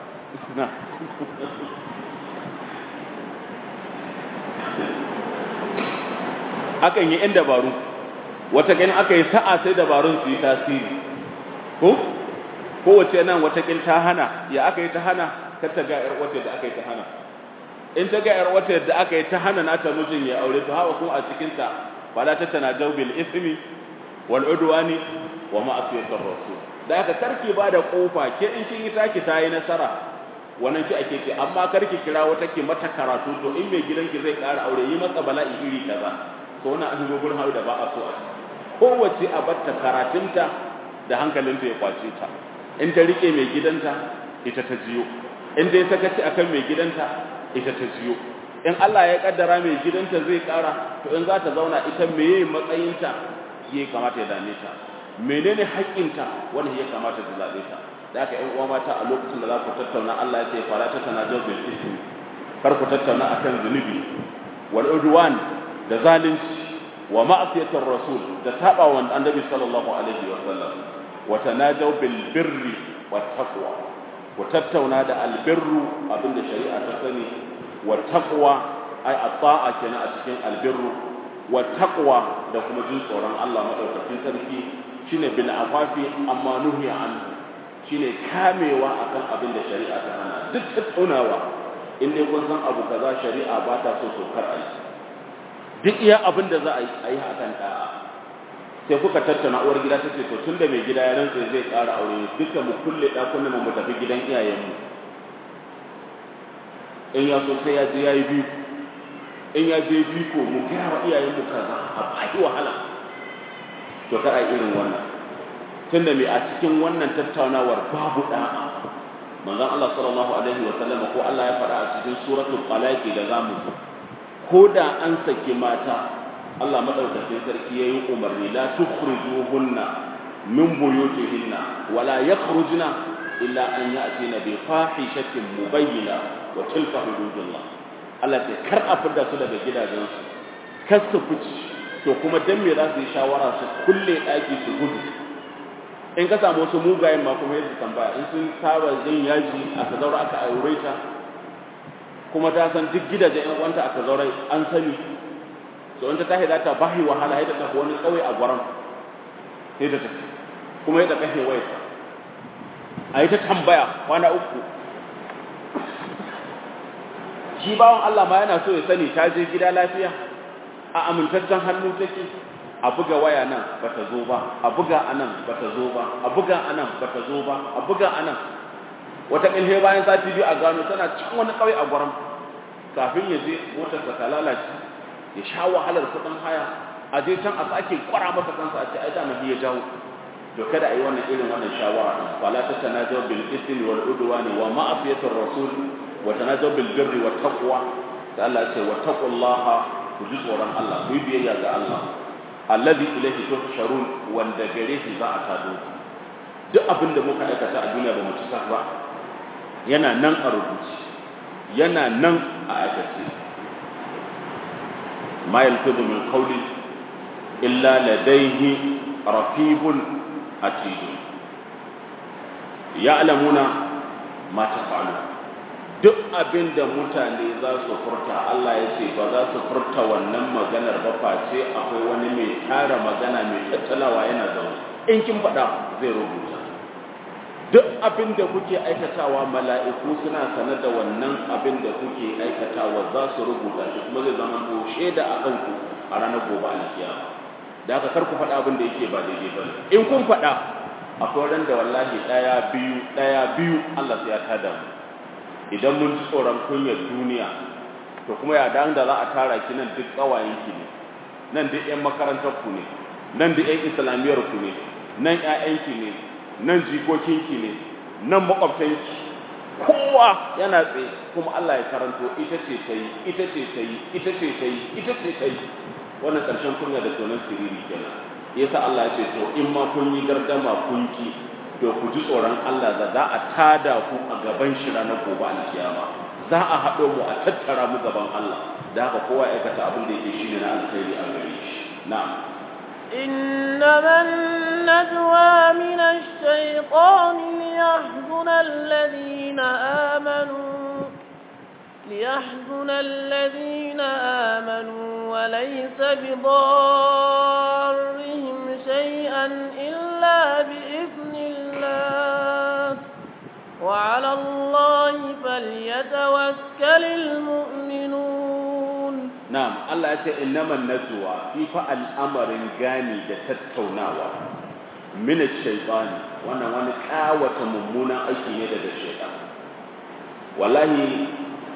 S1: akan yi 'yan dabaru wataƙin aka yi sa'a sai dabarun su yi tasiri ko kowace nan wataƙin ta hana ya aka yi ta hana kar ta ga 'yar wata da aka yi ta hana in ta ga 'yar wata da aka yi ta hana nata mijin ya aure to hawa kuma a cikinta ba la ta tana bil ismi wal udwani wa ma'asiyatir rasul da aka karki ba da kofa ke in kin yi taki ta yi nasara wannan ki ake ce amma karki kira wata ki mata karatu to in mai gidanki zai ƙara aure yi masa bala'i iri kaza to wannan an gurin hawo da ba a so a kowace a batta karatunta da hankalinta ya kwace ta in ta rike mai gidanta ita ta jiyo in dai sakaci akan mai gidanta ita ta jiyo in Allah ya kaddara mai gidanta zai ƙara to in za ta zauna ita meye matsayinta ya kamata ya dame ta menene haƙƙinta wanda ya kamata ta zabe ta da aka ‘yan uwa mata a lokacin da za ku tattauna Allah ya ce fara ta tana jazbin ismi kar ku tattauna akan zunubi wal udwan da zalunci wa ma'asiyatar rasul da saba wa annabi sallallahu alaihi wa sallam wa tanajaw bil birri wat taqwa ku tattauna da albirru abinda shari'a ta sani wa taqwa ai at-ta'a kenan a cikin albirru wa taqwa da kuma jin tsoron Allah madaukakin sarki shine bil afafi amma nuhi anhu shine kamewa akan abin da shari'a ta hana duk tattaunawa in dai kun san abu kaza shari'a ba ta so so kar a yi duk iya abin da za a yi a yi hakan da'a sai kuka tattauna uwar gida ta ce to tun da mai gida ya rantsa zai ƙara aure duka mu kulle ɗakunan mu tafi gidan iyayenmu in ya so sai ya je ya yi biyu in ya je biyu ko mu gaya wa iyayenmu kaza a baki wahala to kar a irin wannan tunda mai a cikin wannan tattaunawar babu da'a manzon Allah sallallahu alaihi wa sallam ko Allah ya faɗa a cikin suratul talaq da zamu ko da an saki mata Allah madaukakin sarki yayi umarni la tukhrijuhunna min buyutihinna wala yakhrujna illa an ya'tina bi fahishatin mubayyina wa tilka hududullah Allah sai kar a fidda su daga gidajensu kar su fice to kuma dan me za su yi shawara su kulle daki su gudu in ka samu wasu mugayen ma kuma yadda tambaya in sun saba yin yaji aka zaura aka aure ta kuma ta san duk gidajen yan uwanta aka zaura an sani so in ta tashi za ta bahi wahala yadda ta wani kauye a gwaran sai da ta kuma yadda kashe waya a yi ta tambaya kwana uku shi bawan Allah ma yana so ya sani ta je gida lafiya a amintaccen hannu take a buga waya nan bata zo ba a buga anan bata zo ba a buga anan bata zo ba a buga anan wata kilhe bayan sati biyu a gano tana cikin wani kauye a gwaram kafin ya je motar ta lalace ya sha wahalar kudin haya a je can a sake kwara masa kansa a ce ai da ya jawo to kada a yi wannan irin wannan shawara din fala ta tanajaw bil ismi wal udwani wa ma'asiyatir rasul wa tanajaw bil birri wat taqwa sai Allah ya ce wa taqullaha ku ji tsoron Allah ku yi biyayya ga Allah alladhi ilayhi tuhsharun wanda gare shi za a tado duk abin da muka aikata a duniya ba mu ci ba yana nan a rubuce yana nan a aikace ma yalfidu min qawli illa ladayhi raqibun atid ya'lamuna ma taf'alu duk abin da mutane za su furta Allah ya ce ba za su furta wannan maganar ba face akwai wani mai tara magana mai tattalawa yana zaune in kin faɗa zai rubuta duk abin da kuke aikatawa mala'iku suna sanar da wannan abin da kuke aikatawa za su rubuta shi kuma zai zama ko shaida a kanku a ranar gobe alkiyama da haka kar ku faɗa abin da yake ba daidai ba in kun faɗa akwai ran da wallahi ɗaya biyu ɗaya biyu Allah sai ya tada mu idan mun ji tsoron kunyar duniya to kuma ya dan da za a tara ki nan duk ƙawayen ki ne nan duk ƴan makarantar ku ne nan duk ƴan islamiyar ku ne nan ƴaƴan ki ne nan jikokinki ne nan makwabtanki kowa yana tsaye kuma Allah ya karanto ita ce ta yi ita ce ta yi ita ce ta yi ita ce ta yi wannan ƙarshen kunya da tonon siriri kenan yasa Allah ya ce to in ma kun yi gardama kun ki to ku ji tsoron Allah da za a tada ku a gaban shi ranar gobe alkiyama za a haɗo mu a tattara mu gaban Allah da haka kowa ya aikata abin da yake shine na alkhairi a gare shi na'am
S2: إنما النجوى من الشيطان ليحزن الذين آمنوا ليحزن الذين آمنوا وليس بضارهم شيئا إلا بإذن الله وعلى الله فليتوكل المؤمنون
S1: na'am Allah ya ce innaman najwa fi fa al'amarin gani da tattaunawa min ash-shaytani wannan wani kawata mummunan aiki ne daga shaytan wallahi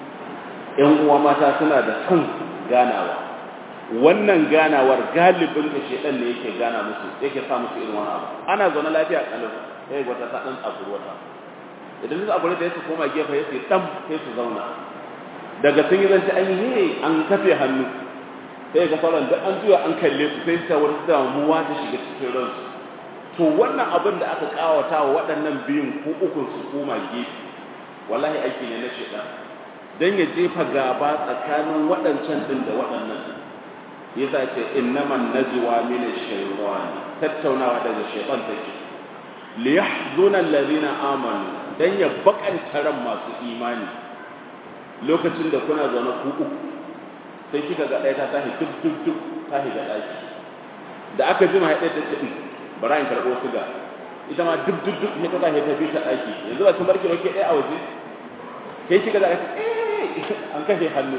S1: ƴan uwa mata suna da son ganawa wannan ganawar galibin da shaytan ne yake gana musu yake sa musu irin wannan abu ana zaune lafiya kalau sai wata ta dan tsakuru wata idan su tsakuru da su koma gefe sai dan sai su zauna daga sun yi zance an yi an kafe hannu sai ga sauran da an juya an kalle su sai ta wata damuwa ta shiga cikin ransu to wannan abin da aka kawata wa waɗannan biyun ko ukun su koma gefe wallahi aiki ne na shaitan dan ya jefa gaba tsakanin waɗancan din da waɗannan yasa ce innaman najwa min ash-shaytan tattaunawa daga shaytan take li yahzuna alladhina amanu dan ya bakanta ran masu imani lokacin da kuna zaune ku uku sai kika ga ɗaya ta tashi duk duk duk ta shiga ɗaki da aka jima ya ɗaya ta ce bara in karɓo suga ita ma duk duk duk ne ta tashi ta bi ta ɗaki yanzu ba sun barki ba ke ɗaya a waje kai kika ga eh an kashe hannu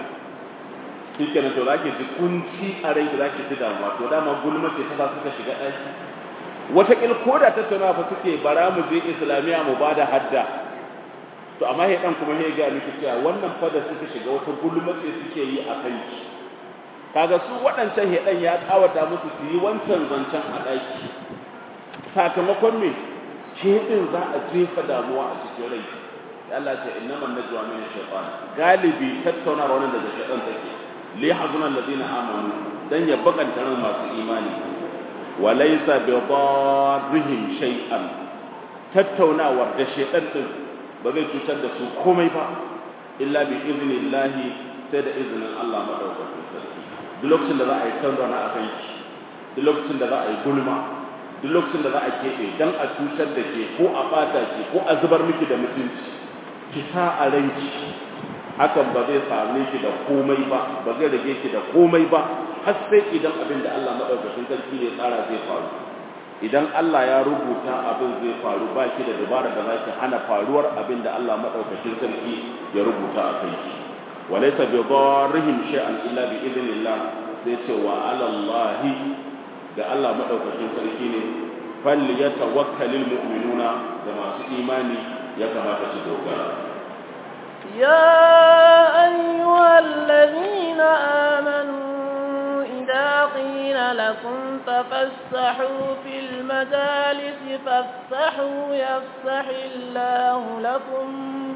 S1: shi kenan to za ki ji kunci a rai da za ki ji damuwa to dama gulma ce ta sa suka shiga ɗaki wataƙil ko da tattaunawa fa suke bara mu je islamiyya mu ba da hadda to amma ya dan kuma ya ga miki cewa wannan fa da suka shiga wata gulmace suke yi a kai kaga su waɗancan hedan ya kawata musu su yi wancan zancen a ɗaki sakamakon me din za a jefa damuwa a cikin rai Allah ce innaman najwa min shaytan galibi tattauna wannan daga shaytan take li yahzuna alladhina amanu dan ya bakanta ran masu imani wa laysa bi darrihim shay'an tattaunawar da shaytan din ba zai cutar da su komai ba illa bi iznillahi sai da izinin Allah madaukakin sarki duk lokacin da za a yi tattauna a kai duk lokacin da za a yi gulma duk lokacin da za a keɓe dan a cutar da ke ko a ɓata ke ko a zubar miki da mutunci ki sa a ranki hakan ba zai same ki da komai ba ba zai rage ki da komai ba har sai idan abin da Allah madaukakin sarki ne tsara zai faru idan Allah ya rubuta abin zai faru ba ki da dabara da za ki hana faruwar abin da Allah madaukakin sarki ya rubuta a kai ki walaysa bi darrihim shay'an illa bi idnillah sai ce wa ala Allah ga Allah madaukakin sarki ne fal yatawakkalul mu'minuna da masu imani ya kamata su dogara
S2: يا أيها الذين آمنوا إذا قيل لكم تفسحوا في المجالس فافسحوا يفسح الله لكم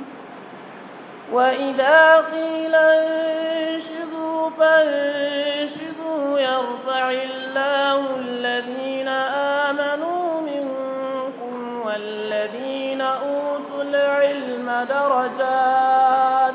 S2: وإذا قيل انشدوا فانشدوا يرفع الله الذين آمنوا منكم والذين أوتوا العلم درجات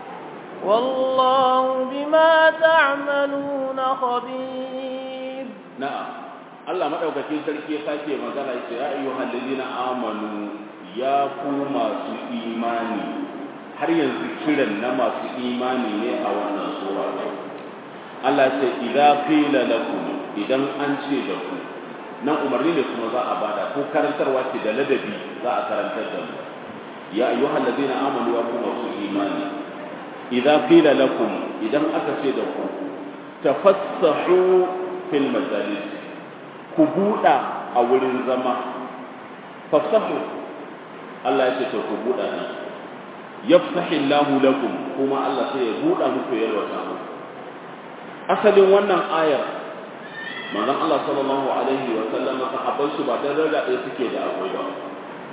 S2: والله بما تعملون خبير
S1: نعم Allah madaukakin sarki ya sake magana yace ya ayyuhal ladina amanu ya ku masu imani har yanzu kiran na masu imani ne a wannan sura Allah ce idza qila lakum idan an ce da ku nan umarni ne kuma za a bada ko karantarwa ce da ladabi za a karantar da mu ya ayyuhal ladina amanu ya ku masu imani idza qila lakum idan aka ce da ku tafassahu fil majalis ku buɗa a wurin zama fasahu Allah ya ce to ku buɗa nan yafsahi Allahu lakum kuma Allah sai ya buɗa muku yalwata muku asalin wannan ayar manzon Allah sallallahu alaihi wa sallam sahabban su ba dan rada ɗaya suke da akwai ba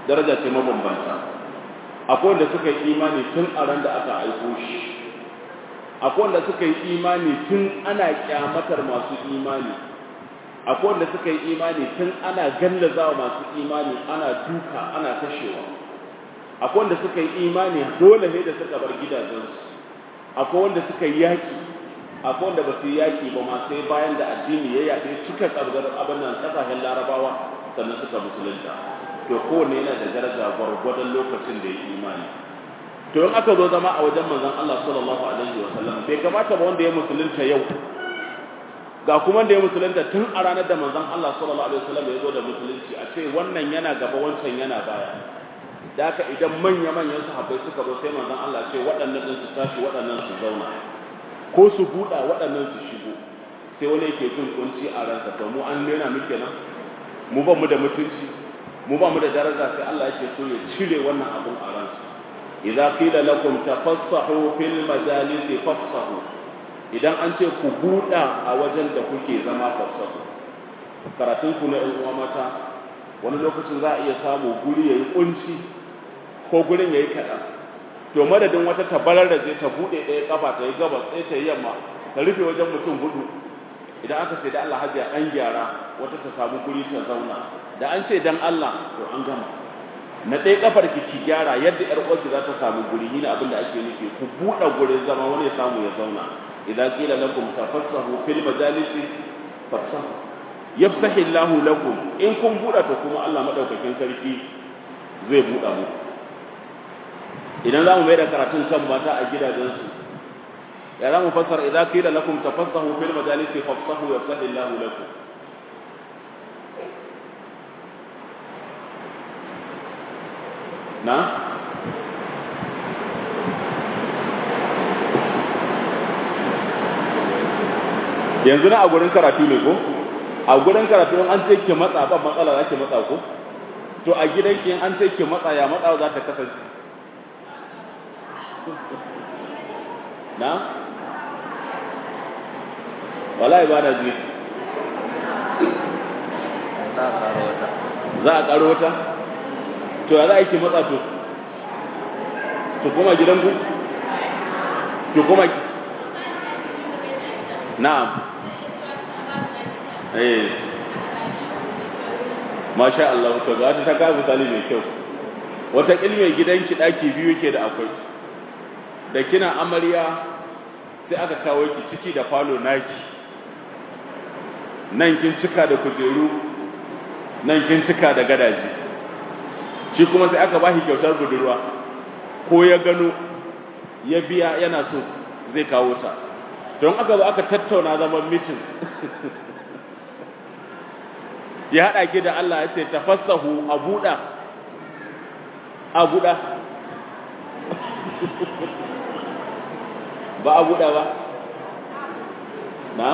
S1: daraja ce mabambanta akwai wanda suka yi imani tun a ran da aka aiko shi akwai wanda suka yi imani tun ana kyamatar masu imani akwai wanda suka yi imani tun ana gallazawa masu imani ana duka ana kashewa akwai wanda suka yi imani dole ne da suka bar gidajensu akwai wanda suka yi yaki akwai wanda ba su yi yaki ba ma sai bayan da addini ya yaɗe cika tsargar abin nan ƙasashen larabawa sannan suka musulunta to kowanne yana da daraja gwargwadon lokacin da ya imani to in aka zo zama a wajen manzon Allah sallallahu alaihi wa sallam bai kamata ba wanda ya musulunta yau ga kuma da ya musulunta tun a ranar da manzon Allah sallallahu alaihi wa sallam ya zo da musulunci a ce wannan yana gaba wancan yana baya da haka idan manya manyan sahabbai suka zo sai manzon Allah ce waɗannan din su tashi waɗannan su zauna ko su buɗa waɗannan su shigo sai wani yake jin kunci a ransa to mu an nena muke nan mu ba mu da mutunci mu ba mu da daraja sai Allah yake so ya cire wannan abun a ransa idza qila lakum tafassahu fil majalisi fafsahu idan an ce ku buɗa a wajen da kuke zama fafsahu karatun ku na uwa mata wani lokacin za a iya samu guri yayi kunci ko gurin yayi kaɗan to madadin wata tabarar da zai ta buɗe ɗaya kafa ta yi gabas sai ta yi yamma ta rufe wajen mutum hudu idan aka ce da Allah hajiya an gyara wata ta samu guri ta zauna da an ce dan Allah to an gama na ɗaya kafar ki ki gyara yadda ƴar uwarki za ta samu guri ni abin da ake nufi ku buɗe gurin zama wani ya samu ya zauna idan qila lakum tafassahu fil majalisi fafsahu yafsahu Allahu lakum in kun buɗe to kuma Allah madaukakin sarki zai buɗe mu idan za mu mai da karatun kan mata a gidajensu ya za mu fassara idan qila lakum tafassahu fil majalisi fafsahu yafsahu Allahu lakum na yanzu na a gurin karatu ne ko a gurin karatu an ce ke matsa ba matsala za ke matsa ko to a gidanki an ce ke matsa ya matsa za ta kasance na wala ibada ji za a karo wata to ya za a yi ki matsa to to kuma gidanku to kuma na'am eh masha Allah to ga ta ga misali mai kyau wata ilmi gidanki daki biyu yake da akwai da kina amarya sai aka kawo ki ciki da falo naki nan kin cika da kujeru nan kin cika da gadaji shi kuma sai aka bashi kyautar budurwa ko ya gano ya biya yana so zai kawo ta don aka zo aka tattauna zaman mitin ya haɗa ki da Allah ya ce tafassahu a buɗa a buɗa ba a buɗa ba na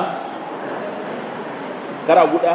S1: kara buɗa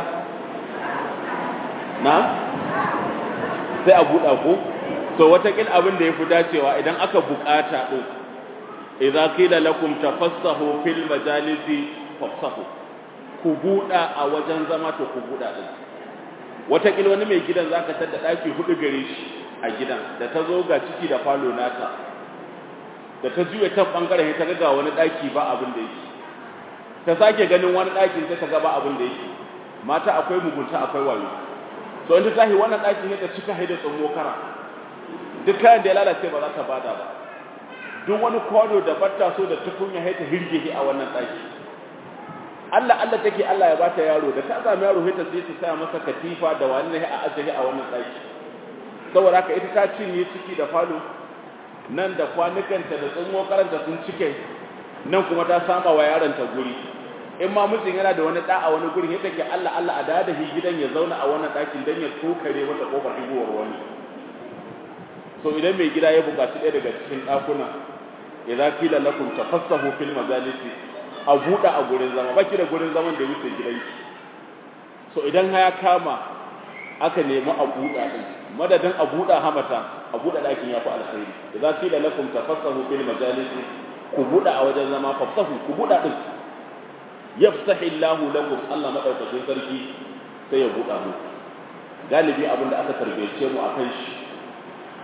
S1: na sai a buɗa ko to watakil abin da ya fi dacewa idan aka buƙata ɗin idza qila lakum tafassahu fil majalisi fafsahu ku buɗa a wajen zama to ku buɗa ɗin watakil wani mai gidan zaka tada ɗaki hudu gare shi a gidan da ta zo ga ciki da falo nata da ta juya ta bangaren ta ga wani ɗaki ba abin da yake ta sake ganin wani ɗakin sai ta ga ba abin da yake mata akwai mugunta akwai wayo to in ta tahi wannan ɗaki ne ta cika haida tsammo kara duk kayan da ya lalace ba za ta bada ba duk wani kwano da batta so da tukunya haita hirge a wannan ɗaki Allah Allah take Allah ya bata yaro da ta sami yaro haita sai ta saya masa katifa da wani ne a ajiye a wannan ɗaki saboda haka ita ta cinye ciki da falo nan da kwanukanta da tsammo karanta sun cike nan kuma ta sama wa yaronta guri in ma mutum yana da wani da a wani gurin yadda ke Allah Allah a dada shi gidan ya zauna a wannan ɗakin don ya tokare mata kofar higuwar wani so idan mai gida ya buƙaci ɗaya daga cikin ɗakuna idza qila lakum tafassahu fil majalisi a buɗe a gurin zama baki da gurin zaman da wuce gidanki so idan ya kama aka nemi a buɗa din madadin a buɗa hamata a buɗe ɗakin ya fi alkhairi idza qila lakum tafassahu fil majalisi ku buɗa a wajen zama fafsahu ku buɗa din yafsahi Allahu lakum Allah madaukakin sarki sai ya buɗa mu galibi abin da aka tarbiyace mu akan shi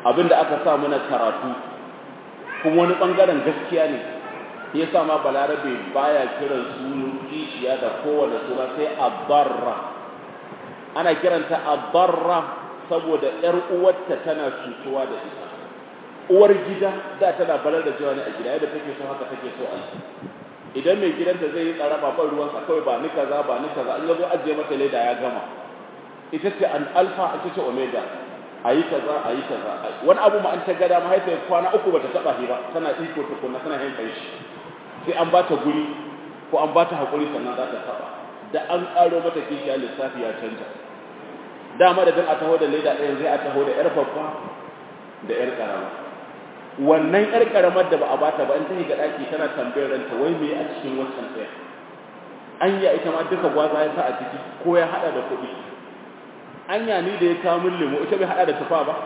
S1: abinda aka sa mana karatu kuma wani bangaren gaskiya ne ya sa ma balarabe baya kiran sunan kishiya da kowane suna sai abarra ana kiranta abarra saboda yar uwarta tana cutuwa da ita uwar gida da tana balar da cewa ne a gida yadda take so haka take so a idan mai gidanta zai yi tsara ba ban ruwansa kawai ba ni kaza ba ni kaza an yazo ajiye mata leda ya gama ita ce an alfa ita ce omega ayi kaza ayi kaza wani abu ma an ta gada mahaifiyar kwana uku bata taba shi ba tana iko tukunna tana yin kai shi sai an bata guri ko an bata hakuri sannan za ta taba da an karo mata kishiya lissafi ya canja dama da dan a taho da leda ɗaya zai a taho da yar babba da yar karama wannan yar karamar da ba a bata ba in ta ga daki tana tambayar ranta wai me a cikin wancan ɗaya anya ita ma duka gwaza ya sa a ciki ko ya hada da kuɗi anya ni da ya kawo min lemo ita bai hada da tufa ba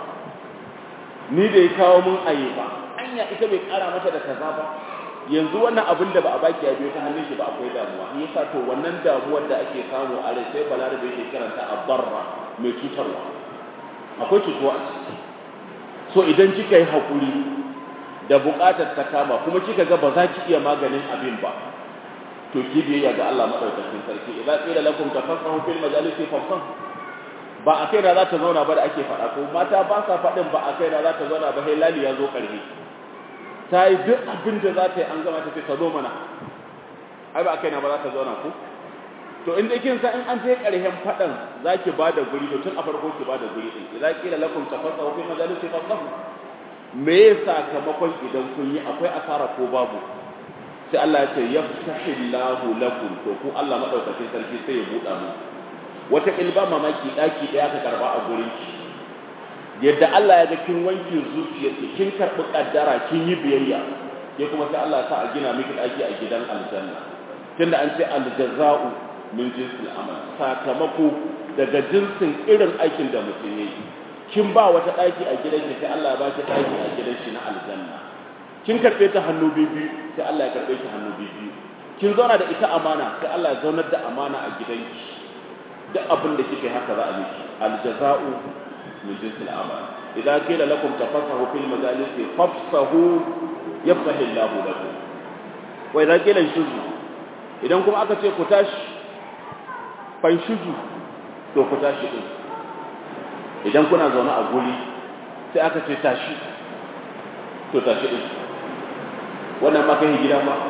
S1: ni da ya kawo min aye ba anya ita bai kara mata da kaza ba yanzu wannan abin da ba a baki ya biyo ta hannun shi ba akwai damuwa ni yasa to wannan damuwar da ake samu a rai sai balarabe yake karanta abarra mai cutarwa akwai cutuwa a ciki so idan kika yi hakuri da buƙatar ta kama kuma kika ga ba za ki iya maganin abin ba to ki biyayya ga Allah madaukakin sarki idan qila lakum tafassahu fil majalisi fafsahu ba a kai da za ta zauna ba da ake faɗa ko mata ba sa faɗin ba a kai da za ta zauna ba sai lali ya zo ƙarfi ta yi duk abin da za ta yi an gama ta ce ta zo mana ai ba a kai na ba za ta zauna ku to inda kin san in an je ƙarshen faɗan za ki ba da guri to tun a farko ki ba da guri ɗin idan kila lakum tafassahu fi majalisi fasahu me ya sakamakon idan kun yi akwai asara ko babu sai Allah ya ce yafsahillahu lakum to ku Allah madaukakin sarki sai ya buɗa mu wata ilba mamaki daki daya ka karba a gurin ki yadda Allah ya ga kin wanke zuciyarki kin karbi kaddara kin yi biyayya ke kuma sai Allah ya sa a gina miki daki a gidan aljanna tunda an ce aljaza'u min jinsil amal sakamako daga jinsin irin aikin da mutum yayi kin ba wata daki a gidan ki sai Allah ya ba ki daki a gidan shi na aljanna kin karbe ta hannu biyu sai Allah ya karbe ki hannu biyu kin zauna da ita amana sai Allah ya zaunar da amana a gidanki duk abin da kike haka za a miki aljaza'u min jinsil amal idan qila lakum tafassahu fil majalis fafsahu yafsahu Allahu lakum wa idan qila shuzu idan kuma aka ce ku tashi fan shuzu to ku tashi din idan kuna zaune a guri sai aka ce tashi to tashi din wannan ma kai gida ba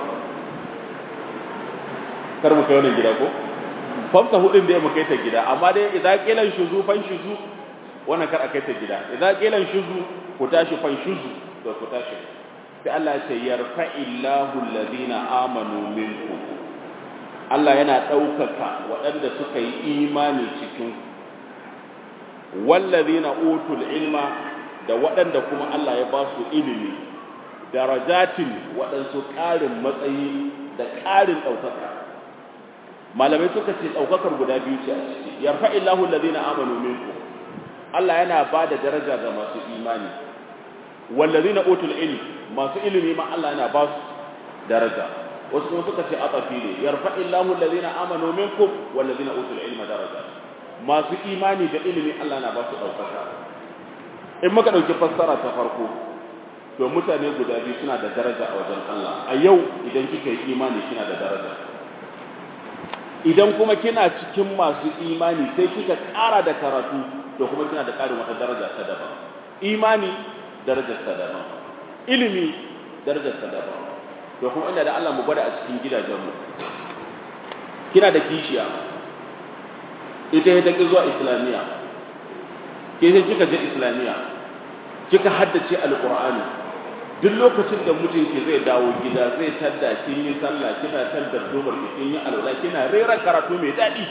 S1: kar mu kai wannan gida ko famsa hudin da ya mukai ta gida amma dai idan kilan shuzu fan shuzu wannan kar a kai ta gida idan kilan shuzu ku tashi fan shuzu to ku tashi sai Allah ya ce yarfa'illahu alladhina amanu minkum Allah yana ɗaukaka waɗanda suka yi imani cikin wallazina utul ilma da waɗanda kuma Allah ya ba su ilimi darajatin waɗansu ƙarin matsayi da ƙarin ɗaukaka malamai suka ce ɗaukakar guda biyu ce a ciki yarfa illahu allazina amanu minkum Allah yana ba da daraja ga masu imani wallazina utul ilm masu ilimi ma Allah yana ba su daraja wasu kuma suka ce atafi ne yarfa illahu allazina amanu minkum wallazina utul ilma daraja masu imani da ilimi Allah na ba su ɗaukaka in muka ɗauki fassara ta farko to mutane guda biyu suna da daraja a wajen Allah a yau idan kika yi imani kina da daraja idan kuma kina cikin masu imani sai kika ƙara da karatu to kuma kina da ƙarin wata daraja ta daban imani darajar ta daban ilimi darajar ta daban to kuma inda da Allah mu gwada a cikin gidajenmu kina da kishiya ita ya taƙi zuwa islamiyya ke sai kika je islamiyya kika haddace alƙur'ani duk lokacin da mutunki zai dawo gida zai tadda kin yi sallah kina tadda dumar kin yi alwala kina rera karatu mai daɗi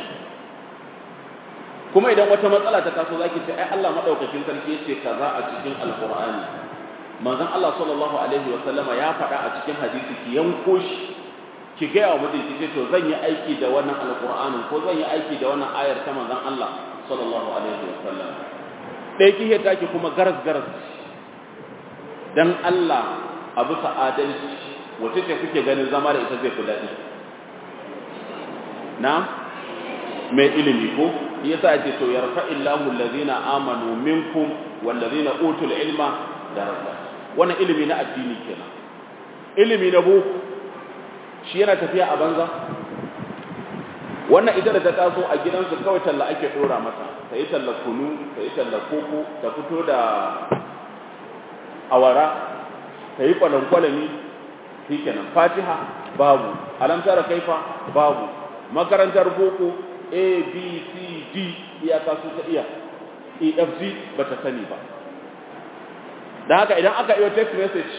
S1: kuma idan wata matsala ta taso zaki ce ai Allah madaukakin sarki yace kaza a cikin alƙur'ani manzon Allah sallallahu alaihi wa sallama ya faɗa a cikin hadisi ki yanko shi ki gaya wa mutum ki ce to zan yi aiki da wannan alƙur'anin ko zan yi aiki da wannan ayar ta manzon Allah sallallahu alaihi wa sallam ɗaya ki ta ki kuma garas garas dan Allah a bisa adalci wace ce kuke ganin zama da ita zai fi daɗi na mai ilimi ko yasa yace to yarfa'illahu allazina amanu minkum wallazina utul ilma daraja wannan ilimi na addini kenan ilimi na boko shi yana tafiya a banza wannan ita da ta taso a gidansu kawai talla ake dora mata ta yi talla kunu ta yi talla koko ta fito da awara ta yi kwalankwalami shi kenan fatiha babu alamtara kaifa babu makarantar boko a b c d iyaka su ta iya efg ba ta sani ba da haka idan aka yi text message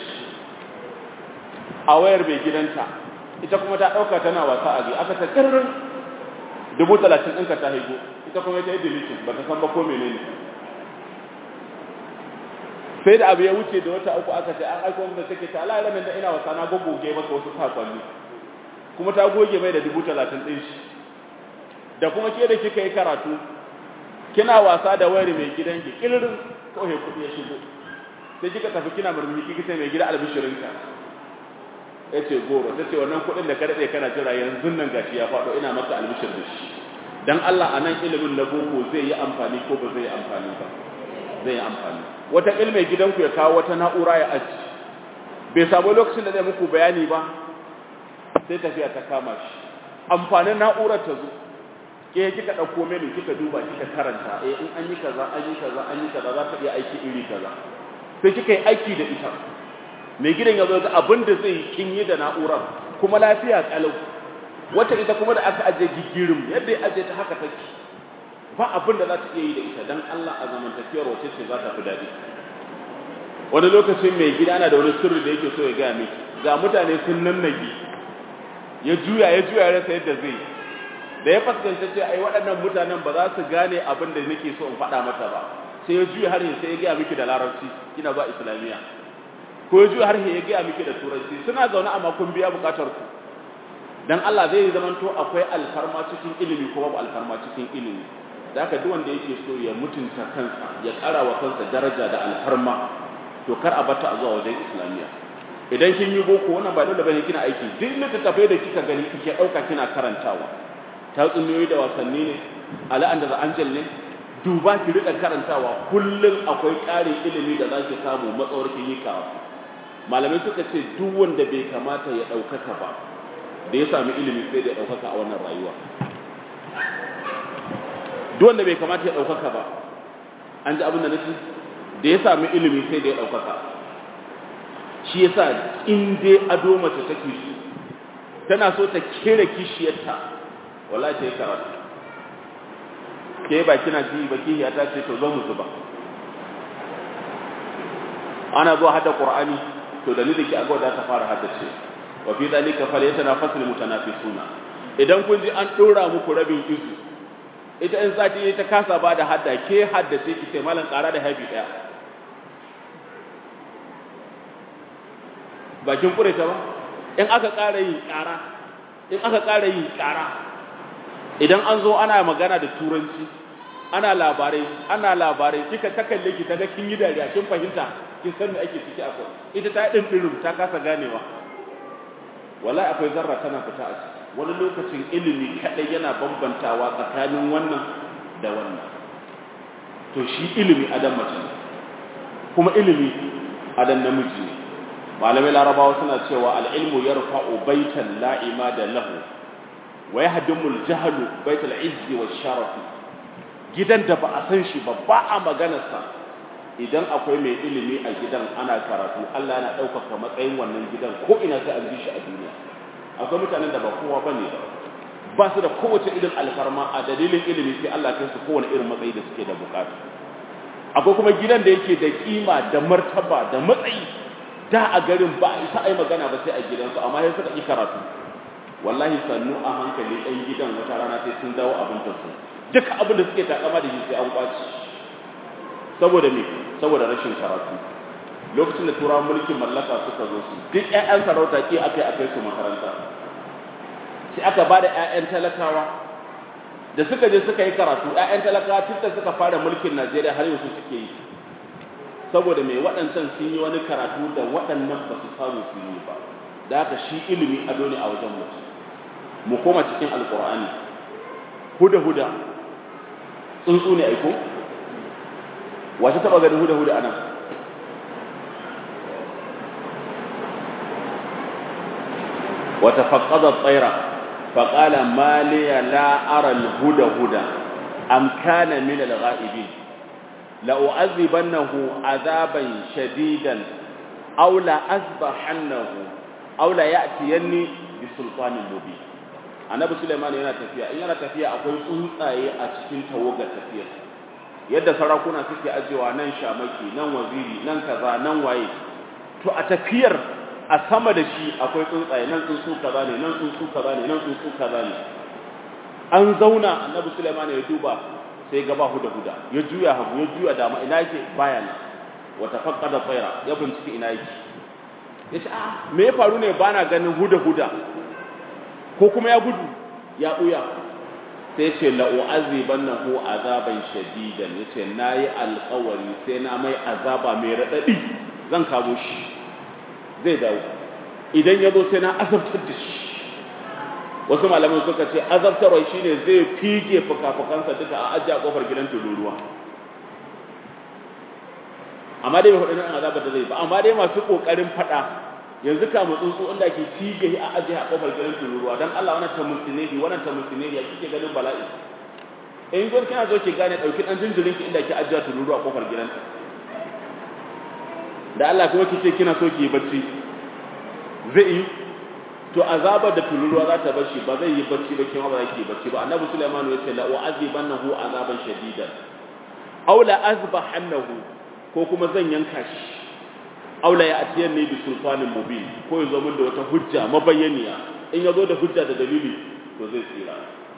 S1: a wayar mai gidanta ita kuma ta ɗauka tana wasa a aka ta ƙirrin dubu talatin ɗinka ta haigo ita kuma ta yi deletion ba ta san ba ko menene sai da abu ya wuce da wata uku aka ce an aiko da take ta ala ilimin da ina wasa na gogoge masa wasu sakonni kuma ta goge mai da dubu talatin ɗin shi da kuma ke da kika yi karatu kina wasa da wayar mai gidan ki ƙirrin kawai kuɗi ya shigo sai kika tafi kina murmushi kika ce mai gida albishirinka ya ce goro ta ce wannan kuɗin da ka daɗe kana jira yanzu nan gashi ya faɗo ina maka albishir da shi dan Allah a nan ilimin na boko zai yi amfani ko ba zai yi amfani ba zai yi amfani wata ilmai gidanku ya kawo wata na'ura ya aji bai samu lokacin da zai muku bayani ba sai tafiya ta kama shi amfanin na'urar ta zo ke kika ɗauko menu kika duba kika karanta eh in an yi kaza an yi kaza an yi kaza za ta iya aiki iri kaza sai kika yi aiki da ita mai gidan ya zo ga abin da zai kin yi da na'urar kuma lafiya kalau wata ita kuma da aka aje gigirin yadda ya aje ta haka take ba abin da za ta iya yi da ita dan Allah a zamantakewar wace ce za ta fi daɗi wani lokacin mai gida na da wani sirri da yake so ya gaya miki ga mutane sun nannage ya juya ya juya ya rasa yadda zai da ya fuskanta ce ai waɗannan mutanen ba za su gane abin da nake so in faɗa mata ba sai ya juya har sai ya gaya miki da larabci kina zuwa islamiyya ko ya juya har ya gaya miki da turanci suna zaune amma kun biya bukatar ku dan Allah zai zamanto akwai alfarma cikin ilimi ko babu alfarma cikin ilimi da haka duk wanda yake so ya mutunta kansa ya ƙara wa kansa daraja da alfarma to kar a bata a zuwa wajen islamiyya idan kin yi boko wannan ba dole bane kina aiki duk littattafai da kika gani kike ɗauka kina karantawa tatsuniyoyi da wasanni ne ala'an da angel ne duba ki rika karantawa kullum akwai ƙarin ilimi da zaki samu matsawar kin yi karatu malamai suka ce duk wanda bai kamata ya ɗaukaka ba da ya sami ilimi sai da ya ɗaukaka a wannan rayuwa duk wanda bai kamata ya ɗaukaka ba an ji abin da nake da ya sami ilimi sai da ya ɗaukaka shi yasa in dai ado mace take so tana so ta kera kishiyarta wallahi ta yi karatu ke ba kina ji ba kihiya ta ce to zo mu zuba ana zuwa hada qur'ani to dalilin ki agwa da ta fara haddace wa fi dalika falyatanafasul mutanafisuna idan kun ji an dora muku rabin izu ita in sati ta kasa ba da hadda ke haddace ki sai malan ƙara da habi daya bakin kure ta ba in aka ƙara yin ƙara in aka ƙara yin ƙara idan an zo ana magana da turanci ana labarai ana labarai kika ta kalle ki ta ga kin yi dariya kin fahimta kin san me ake ciki akwai ita ta din dirum ta kasa ganewa wallahi akwai zarra tana fita a ciki wani lokacin ilimi kadai yana bambantawa tsakanin wannan da wannan to shi ilimi adam mace ne kuma ilimi adam namiji ne malamai larabawa suna cewa al-ilmu yarfa'u baitan la'ima da lahu wa yahdumul jahlu baital izzi wash sharaf gidan da ba a san shi ba ba a maganarsa idan akwai mai ilimi a gidan ana karatu Allah yana ɗaukaka matsayin wannan gidan ko ina sai an ji shi a duniya akwai mutanen da ba kowa bane ba ba su da kowace irin alfarma a dalilin ilimi sai Allah kai su kowane irin matsayi da suke da bukata akwai kuma gidan da yake da kima da martaba da matsayi da a garin ba a isa ai magana ba sai a gidansu amma sai suka yi karatu wallahi sannu a hankali ɗan gidan wata rana sai sun dawo abin su duk abin da suke takama da shi sai an kwaci saboda me saboda rashin karatu lokacin da turawan mulkin mallaka suka zo su duk ƴaƴan sarauta ke akai akai su makaranta sai aka bada ƴaƴan talakawa da suka je suka yi karatu ƴaƴan talakawa tun da suka fara mulkin Najeriya har yanzu suke yi saboda me waɗancan sun yi wani karatu da waɗannan ba su samu su yi ba da haka shi ilimi ado ne a wajen mutum mu koma cikin alkur'ani huda huda tsuntsu ne aiko wace taba ganin huda huda anan wata faƙaɗa tsaira faƙala maliya la'arar huda huda am kana min al-ghaibin la u'adhibannahu azaban shadidan aw la azbahannahu aw la ya'tiyanni bi sultanin mubin annabi sulaiman yana tafiya in yana tafiya akwai tsuntsaye a cikin tawagar tafiyar yadda sarakuna suke ajewa nan shamaki nan waziri nan kaza nan waye to a tafiyar a sama da shi akwai tsuntsaye nan tsuntsu kaza ne nan tsuntsu kaza ne nan tsuntsu kaza ne an zauna annabi sulaiman ya duba sai gaba huda huda ya juya hagu ya juya dama ina yake baya nan wata faqqada tsaira ya bincike ina yake yace a me ya faru ne bana ganin huda huda ko kuma ya gudu ya buya sai ce la'u'azibannahu azaban shadidan yace nayi alƙawari sai na mai azaba mai radadi zan kamo shi zai dawo idan ya zo sai na azabtar da shi wasu malaman suka ce azabtarwa shine zai fige fukafukansa duka a ajiye a kofar gidan tururuwa amma dai bai faɗi nan azabar da zai ba amma dai masu ƙoƙarin faɗa yanzu ka mu tsuntsu inda ke fige a ajiye a kofar gidan tururuwa dan Allah wannan ta musulmi wannan ta musulmi ya kike ganin bala'i in gwar kina zo ki gane dauki dan jinjirin ki inda ki ajiye tururuwa a kofar gidanta da Allah kuma kice kina so ki yi bacci zai yi to azabar da tururuwa za ta bashi ba zai yi bacci ba kima ba za ki yi bacci ba annabi Sulaiman ya ce la u'azibannahu azaban shadidan aw la azbahannahu ko kuma zan yanka shi aw la ya'tiyanni bi sultanin mubin ko yazo min da wata hujja mabayyaniya in yazo da hujja da dalili to zai tsira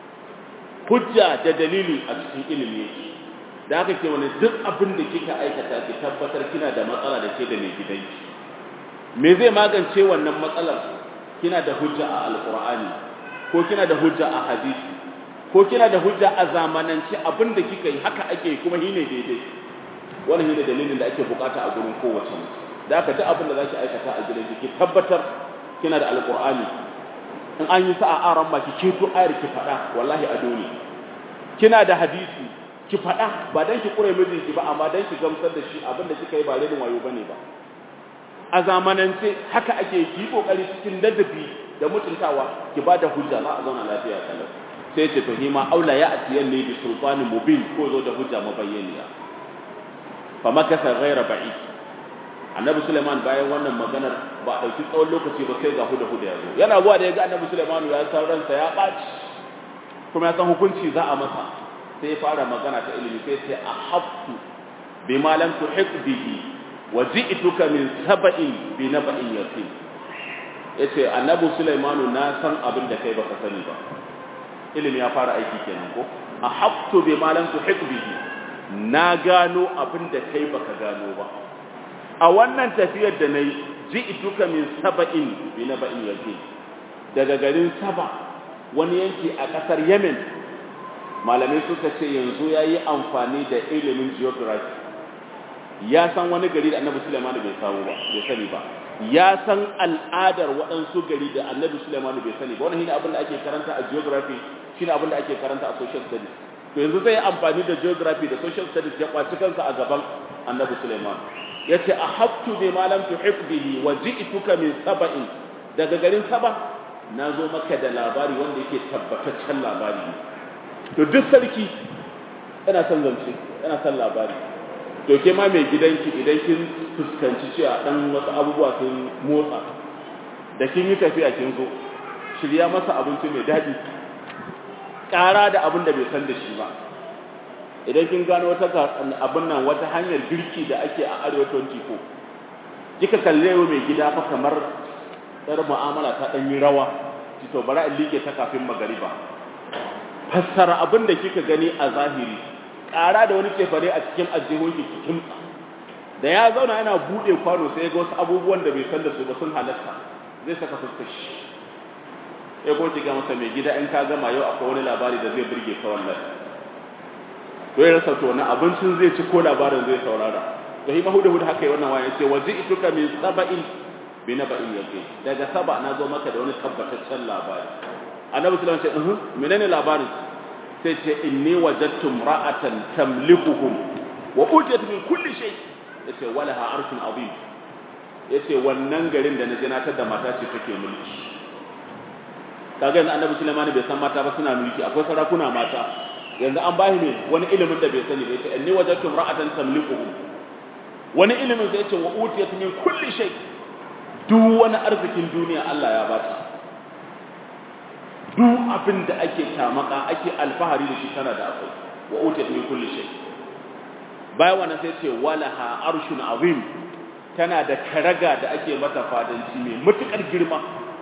S1: hujja da dalili a cikin ilimi yake da haka ke wani duk abin da kika aikata ki tabbatar kina da matsala da ke da mai gidanki me zai magance wannan matsalar kina da hujja a alqur'ani ko kina da hujja a hadisi ko kina da hujja a zamanance abin da kika yi haka ake kuma shi ne daidai wannan shi ne dalilin da ake bukata a gurin kowace mace da haka duk abin da zaki aikata a gidanki ki tabbatar kina da alqur'ani in an yi sa'a aran ma ki keto ayar ki faɗa wallahi a dole kina da hadisi ki faɗa ba dan ki kure mijinki ba amma dan ki gamsar da shi abin da kika yi ba renin wayo bane ba a zamanance haka ake ki kokari cikin ladabi da mutuntawa ki ba da hujja za a zauna lafiya kalau sai ce to hima aula ya atiyan ne bi sultanin mubin ko zo da hujja mabayyaniya fa makasa ghaira ba'id annabi Suleiman bayan wannan maganar ba a ɗauki tsawon lokaci ba sai ga huda huda ya zo yana zuwa da ya ga annabi Suleiman ya san ransa ya ɓaci kuma ya san hukunci za a masa sai ya fara magana ta ilimi sai ce a haftu bi ma lam tuhit bihi wa ji'tuka min sab'in bi naba'in yaqin yace annabi Suleiman na san abin da kai baka sani ba ilimi ya fara aiki kenan ko a haftu bi ma lam tuhit bihi na gano abin da kai baka gano ba a wannan tafiyar da na yi ji ituka min saba'in bi na ba'in yake daga garin saba wani yanki a ƙasar yemen malamai suka ce yanzu ya yi amfani da ilimin geography ya san wani gari da annabi suleiman bai samu ba bai sani ba ya san al'adar waɗansu gari da annabi suleiman bai sani ba wannan shine abin da ake karanta a geography shine abin da ake karanta a social studies to yanzu zai yi amfani da geography da social studies ya kwaci kansa a gaban annabi suleiman yace ahabtu bi ma lam tuhib bihi wa ji'tuka min saba'in daga garin saba nazo maka da labari wanda yake tabbataccen labari to duk sarki yana son zance yana son labari to ke ma mai gidanki idan kin fuskanci cewa dan wasu abubuwa sun motsa da kin yi tafiya kin zo shirya masa abinci mai daɗi ƙara da abin da bai san da shi ba idan kin gano wata abin nan wata hanyar girki da ake a arewa 24 kika kalle wa mai gida fa kamar yar mu'amala ta dan yi rawa to bara in like ta kafin magariba fassara abin da kika gani a zahiri ƙara da wani cefare a cikin ajihun ki cikin da ya zauna yana bude kwano sai ga wasu abubuwan da bai san da su ba sun halatta zai saka fuskar shi ya ko ga masa mai gida in ka gama yau akwai wani labari da zai burge ka wallahi to ya rasa to wani abincin zai ci ko labarin zai saurara to hima hudu hudu haka yi wannan wayan ce waje ituka min saba'in bi naba'in yaqi daga saba na zo maka da wani tabbataccen labari annabi sallallahu alaihi wasallam ce uh menene labarin sai ce inni wajadtu ra'atan tamlikuhum wa utiyat min kulli shay yace walaha arshun azim yace wannan garin da naje na tada mata ce take mulki kaga yanzu annabi Sulaiman bai san mata ba suna mulki akwai sarakuna mata yanzu an bashi ne wani ilimin da bai sani ba yace inni wajadtu ra'atan tamlikuhum wani ilimin sai yace wa utiyat min kulli shay duk wani arzikin duniya Allah ya bata duk abin da ake tamaka ake alfahari da shi tana da akwai wa utiyat min kulli shay bayan wannan sai ce walaha arshun azim tana da karaga da ake mata fadanci mai matukar girma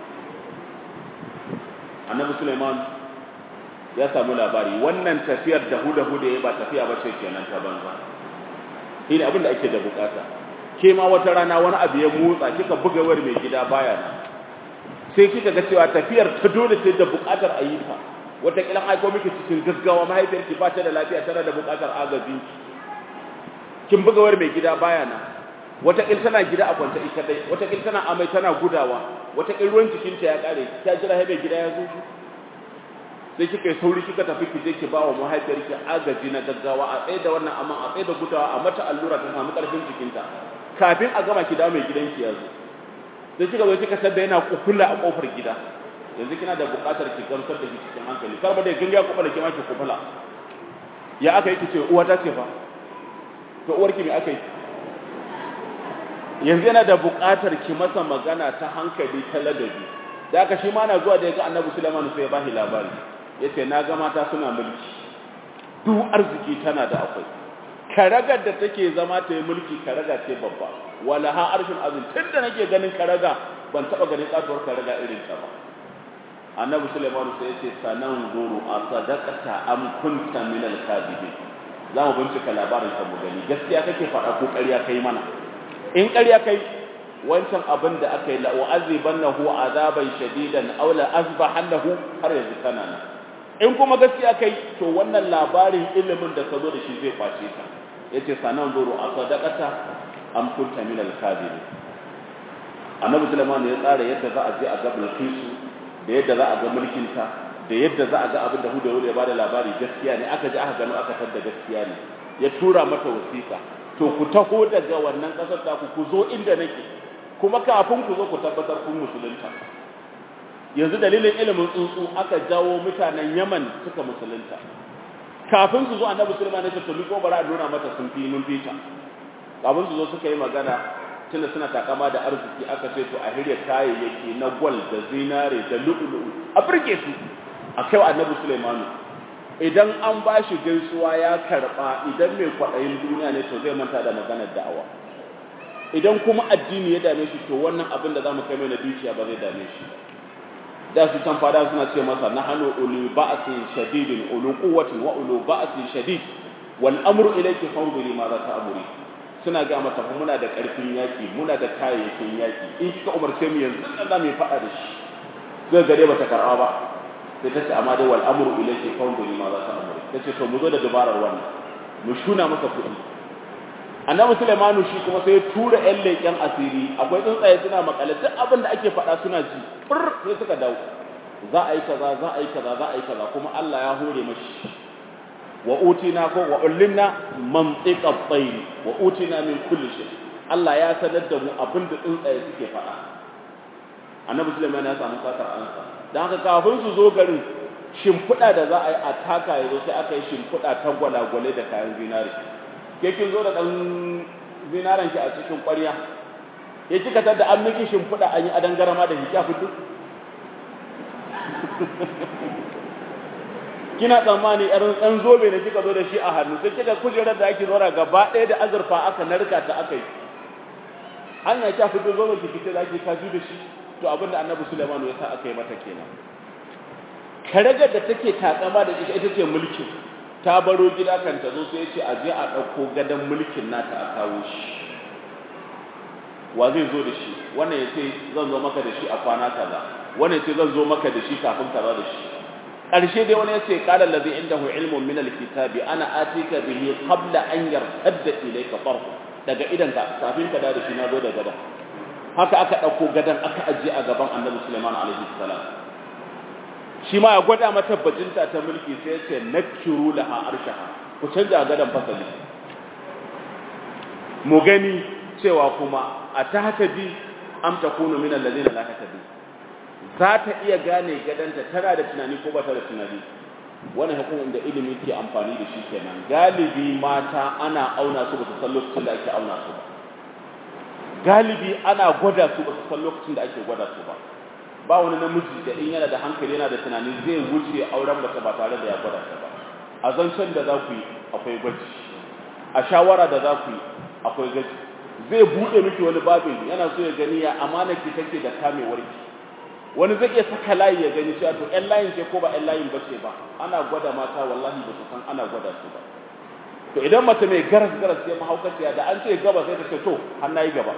S1: annabi Sulaiman ya samu labari wannan tafiyar da huda huda ya ba tafiya ba ce kenan ta banza shine abin da ake da bukata ke ma wata rana wani abu ya motsa kika buga wayar mai gida baya nan sai kika ga cewa tafiyar ta dole sai da bukatar a yi ta wata kilan aiko miki cikin gaggawa mahaifiyar ki ba ta da lafiya tana da bukatar agaji kin buga wayar mai gida baya nan wata kil tana gida a kwance ita dai wata kil tana amai tana gudawa wata kil ruwan jikinta ya kare ta jira mai gida ya zo sai kika yi sauri kika tafi ki je ki ba wa mahaifiyarki agaji na gaggawa a tsaye da wannan amma a tsaye da gudawa a mata allura ta samu karfin jikinta kafin a gama ki dawo mai gidanki ya zo sai kika zo kika sadda yana kufula a kofar gida yanzu kina da buƙatar ki gamsar da shi cikin hankali kar ba da ganga ya kufula ki ma ki kufula ya aka yi ki ce uwa ta ce fa to uwarki me aka yi yanzu yana da buƙatar ki masa magana ta hankali ta ladabi da aka shi ma na zuwa da ya ga annabi Sulaiman sai ya bashi labari yace na ga mata suna mulki duk arziki tana da akwai karagar da take zama ta yi mulki karaga ce babba wala ha arshin azim tunda nake ganin karaga ban taba ganin katuwar karaga irin ta ba annabi Sulaiman sai yace sanan guru a sadaqata am kunta min al za mu bincika labarin ka mu gani gaskiya kake faɗa ko ƙarya kai mana in ƙarya kai wancan abin da aka yi la'u'azibannahu azaban shadidan aw la azbahannahu har yanzu kana nan in kuma gaskiya kai to wannan labarin ilimin da ka zo da shi zai kwace ka yace sanan zuru a sadaqata am kunta min al-kadhib annabi sulaiman ya tsara yadda za a je a ga bilqisu da yadda za a ga mulkin ta da yadda za a ga abin da hudu ya bada labari gaskiya ne aka ji aka gano aka tada gaskiya ne ya tura mata wasiƙa to ku taho daga wannan ƙasar ta ku ku zo inda nake kuma kafin ku zo ku tabbatar kun musulunta yanzu dalilin ilimin tsuntsu aka jawo mutanen Yaman suka musulunta kafin su zo annabi Sulaiman ya ce to liko bara a nuna mata sun fi mun fita kafin su zo suka yi magana tunda suna takama da arziki aka ce to a hirya kayayyaki na gwal da zinare da lu'ulu'u a burge su a kai annabi Sulaiman idan an ba shi gaisuwa ya karba idan mai kwaɗayin duniya ne to zai manta da maganar da'awa idan kuma addini ya dame shi to wannan abin da zamu kai mai na dukiya ba zai dame shi da su can fada suna ce masa nahnu ulu ba'sin shadidin ulu quwwatin wa ulu ba'sin shadid wal amru ilayki fanzuri ma za ta amuri suna ga mata fa muna da karfin yaki muna da kayayyakin yaki in kika umarce mu yanzu nan za mu yi fada da shi zai gare bata karba ba sai ta ce amma dai wal amru ilayki fanzuri ma za ta amuri tace to mu zo da dabarar wannan mu shuna masa kuɗi annabi Sulaimanu shi kuma sai tura ƴan leƙen asiri akwai tsuntsaye suna makale duk abin da ake faɗa suna ji fur sai suka dawo za a yi kaza za a yi kaza za a yi kaza kuma Allah ya hore mashi wa utina ko wa ullimna mantiqa at-tayr wa utina min kulli shay Allah ya sanar da mu abin da tsuntsaye suke faɗa annabi Sulaiman ya samu sakar ansa dan haka kafin su zo garin shimfiɗa da za a yi a taka yazo sai aka yi shimfiɗa ta gwalagwale da kayan zinari ke kin zo da ɗan zinaran ki a cikin ƙwarya ya kika tada an miki shimfiɗa an yi adan garama da hijab fito kina tsammani irin ɗan zobe ne kika zo da shi a hannu sai kika kujerar da ake zora gaba ɗaya da azurfa aka narka ta aka yi hanya kya fito zobe ki fita da ake kaju da shi to abinda annabi Sulaiman ya sa aka yi mata kenan karagar da take takama da ita ita ce mulkin ta baro gida kan ta zo sai ya ce a je a ɗauko gadon mulkin nata a kawo shi wa zai zo da shi wannan ya ce zan zo maka da shi a kwana kaza wannan ya ce zan zo maka da shi kafin kaza da shi ƙarshe dai wani ya ce qala allazi indahu ilmun min alkitabi ana atika bihi qabla an yartadda ilayka tarfu daga idan ka kafin ka da shi na zo da gadon haka aka ɗauko gadon aka ajiye a gaban annabi Sulaiman alaihi salam shi ma ya gwada mata bajinta ta mulki sai ya ce nakiru laha arshaha ku canja gadon fasali mu gani cewa kuma a ta bi am takunu min alladhina la tahtadi za ta iya gane gadanta tana da tunani ko ba ta da tunani wannan hukumin da ilimi ke amfani da shi kenan galibi mata ana auna su ba su san lokacin da ake auna su ba galibi ana gwada su ba su san lokacin da ake gwada su ba ba wani namiji da in yana da hankali yana da tunani zai wuce auren mace ba tare da ya gwada ta ba a zancen da za ku yi akwai gwaji a shawara da za ku yi akwai gwaji zai buɗe miki wani babin yana so ya gani ya amana ki take da kamewar ki wani zai iya saka layi ya gani cewa to ƴan layin ce ko ba ƴan layin bace ba ana gwada mata wallahi ba su san ana gwada su ba to idan mace mai garas garas sai mahaukaciya da an ce gaba sai ta ce to har nayi gaba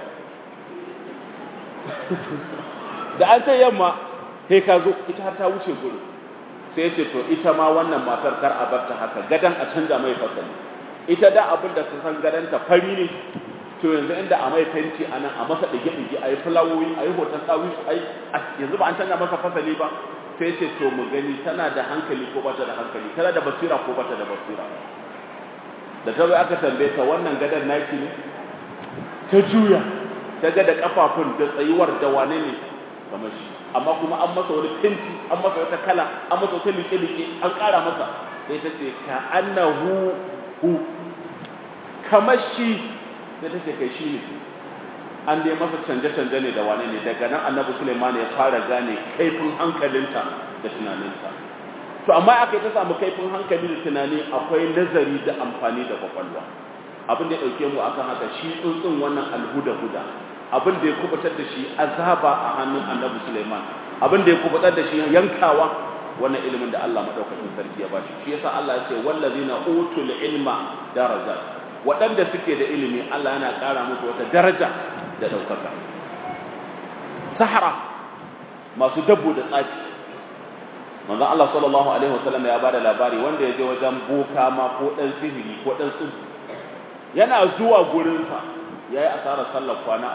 S1: da an ce yamma sai ka zo ita har ta wuce gurin sai ce to ita ma wannan matar kar a barta haka gadan a canza mai fasali ita da abin da su san gadanta fari ne to yanzu inda a mai fenti a nan a masa ɗige-ɗige a yi fulawoyi a yi hoton ɗawi a yi yanzu ba an canza masa fasali ba sai ce to mu gani tana da hankali ko bata da hankali tana da basira ko bata da basira da ta zo aka tambaye ta wannan gadon naki ne ta juya ta ga da kafafun da tsayuwar da wane ne kamar shi amma kuma an masa wani fenti an masa wata kala an masa wata liƙe-liƙe an ƙara masa sai ta ce ka annahu hu kamar shi sai ta ce kai shi ne an dai masa canje-canje ne da wane ne daga nan annabi suleiman ya fara gane kaifin hankalinta da tunaninta to amma aka yi ta samu kaifin hankali da tunani akwai nazari da amfani da kwakwalwa abin da ya ɗauke mu akan haka shi tsuntsun wannan alhuda-huda abin da ya kubutar da shi azaba a hannun annabi suleiman abin da ya kubutar da shi yankawa wannan ilimin da Allah madaukakin sarki ya bashi shi yasa Allah ya ce wallazina utul ilma darajat waɗanda suke da ilimi Allah yana ƙara musu wata daraja da ɗaukaka sahara masu dabbo da tsafi manzon Allah sallallahu alaihi wasallam ya bada labari wanda ya je wajen boka ma ko dan sihiri ko dan tsubu yana zuwa gurin sa yayi asarar sallar kwana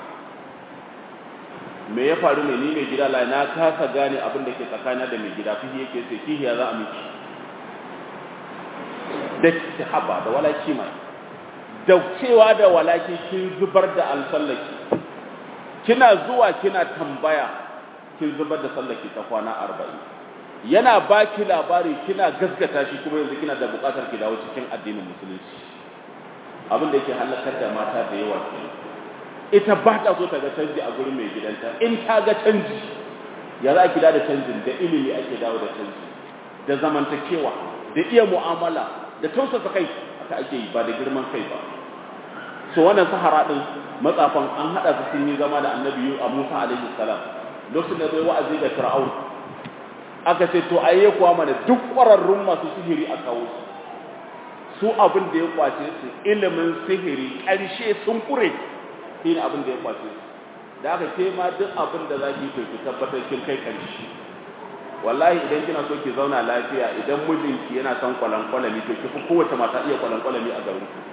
S1: 40 me ya faru ne ni mai gida la na kasa gane abin da ke tsakana da mai gida fihi yake sai fihi ya za a miki da haba da walaki mai da cewa da walaki kin zubar da alsallaki kina zuwa kina tambaya kin zubar da sallaki ta kwana 40 yana baki labari kina gaskata shi kuma yanzu kina da bukatar ki dawo cikin addinin musulunci abin da yake halakar da mata da yawa kenan ita ba ta so ta ga canji a gurin mai gidanta in ta ga canji ya za ki da canjin da ilimi ake dawo da canji da zamantakewa da iya mu'amala da tausasa kai aka ake yi ba da girman kai ba so wannan sahara din matsafan an hada su sun yi zama da annabi a Musa alaihi salam lokacin da bai wa'azi ga Fir'aun aka ce to ayye kuwa mana duk ƙwararrun masu sihiri a kawo su su abin da ya kwace su ilimin sihiri ƙarshe sun kure shi ne abin da ya kwace su da aka ce ma duk abin da za ki yi ki tabbatar kin kai ƙarshe wallahi idan kina so ki zauna lafiya idan mijinki yana son kwalankwalami to ki fi kowace mata iya kwalankwalami a garin ku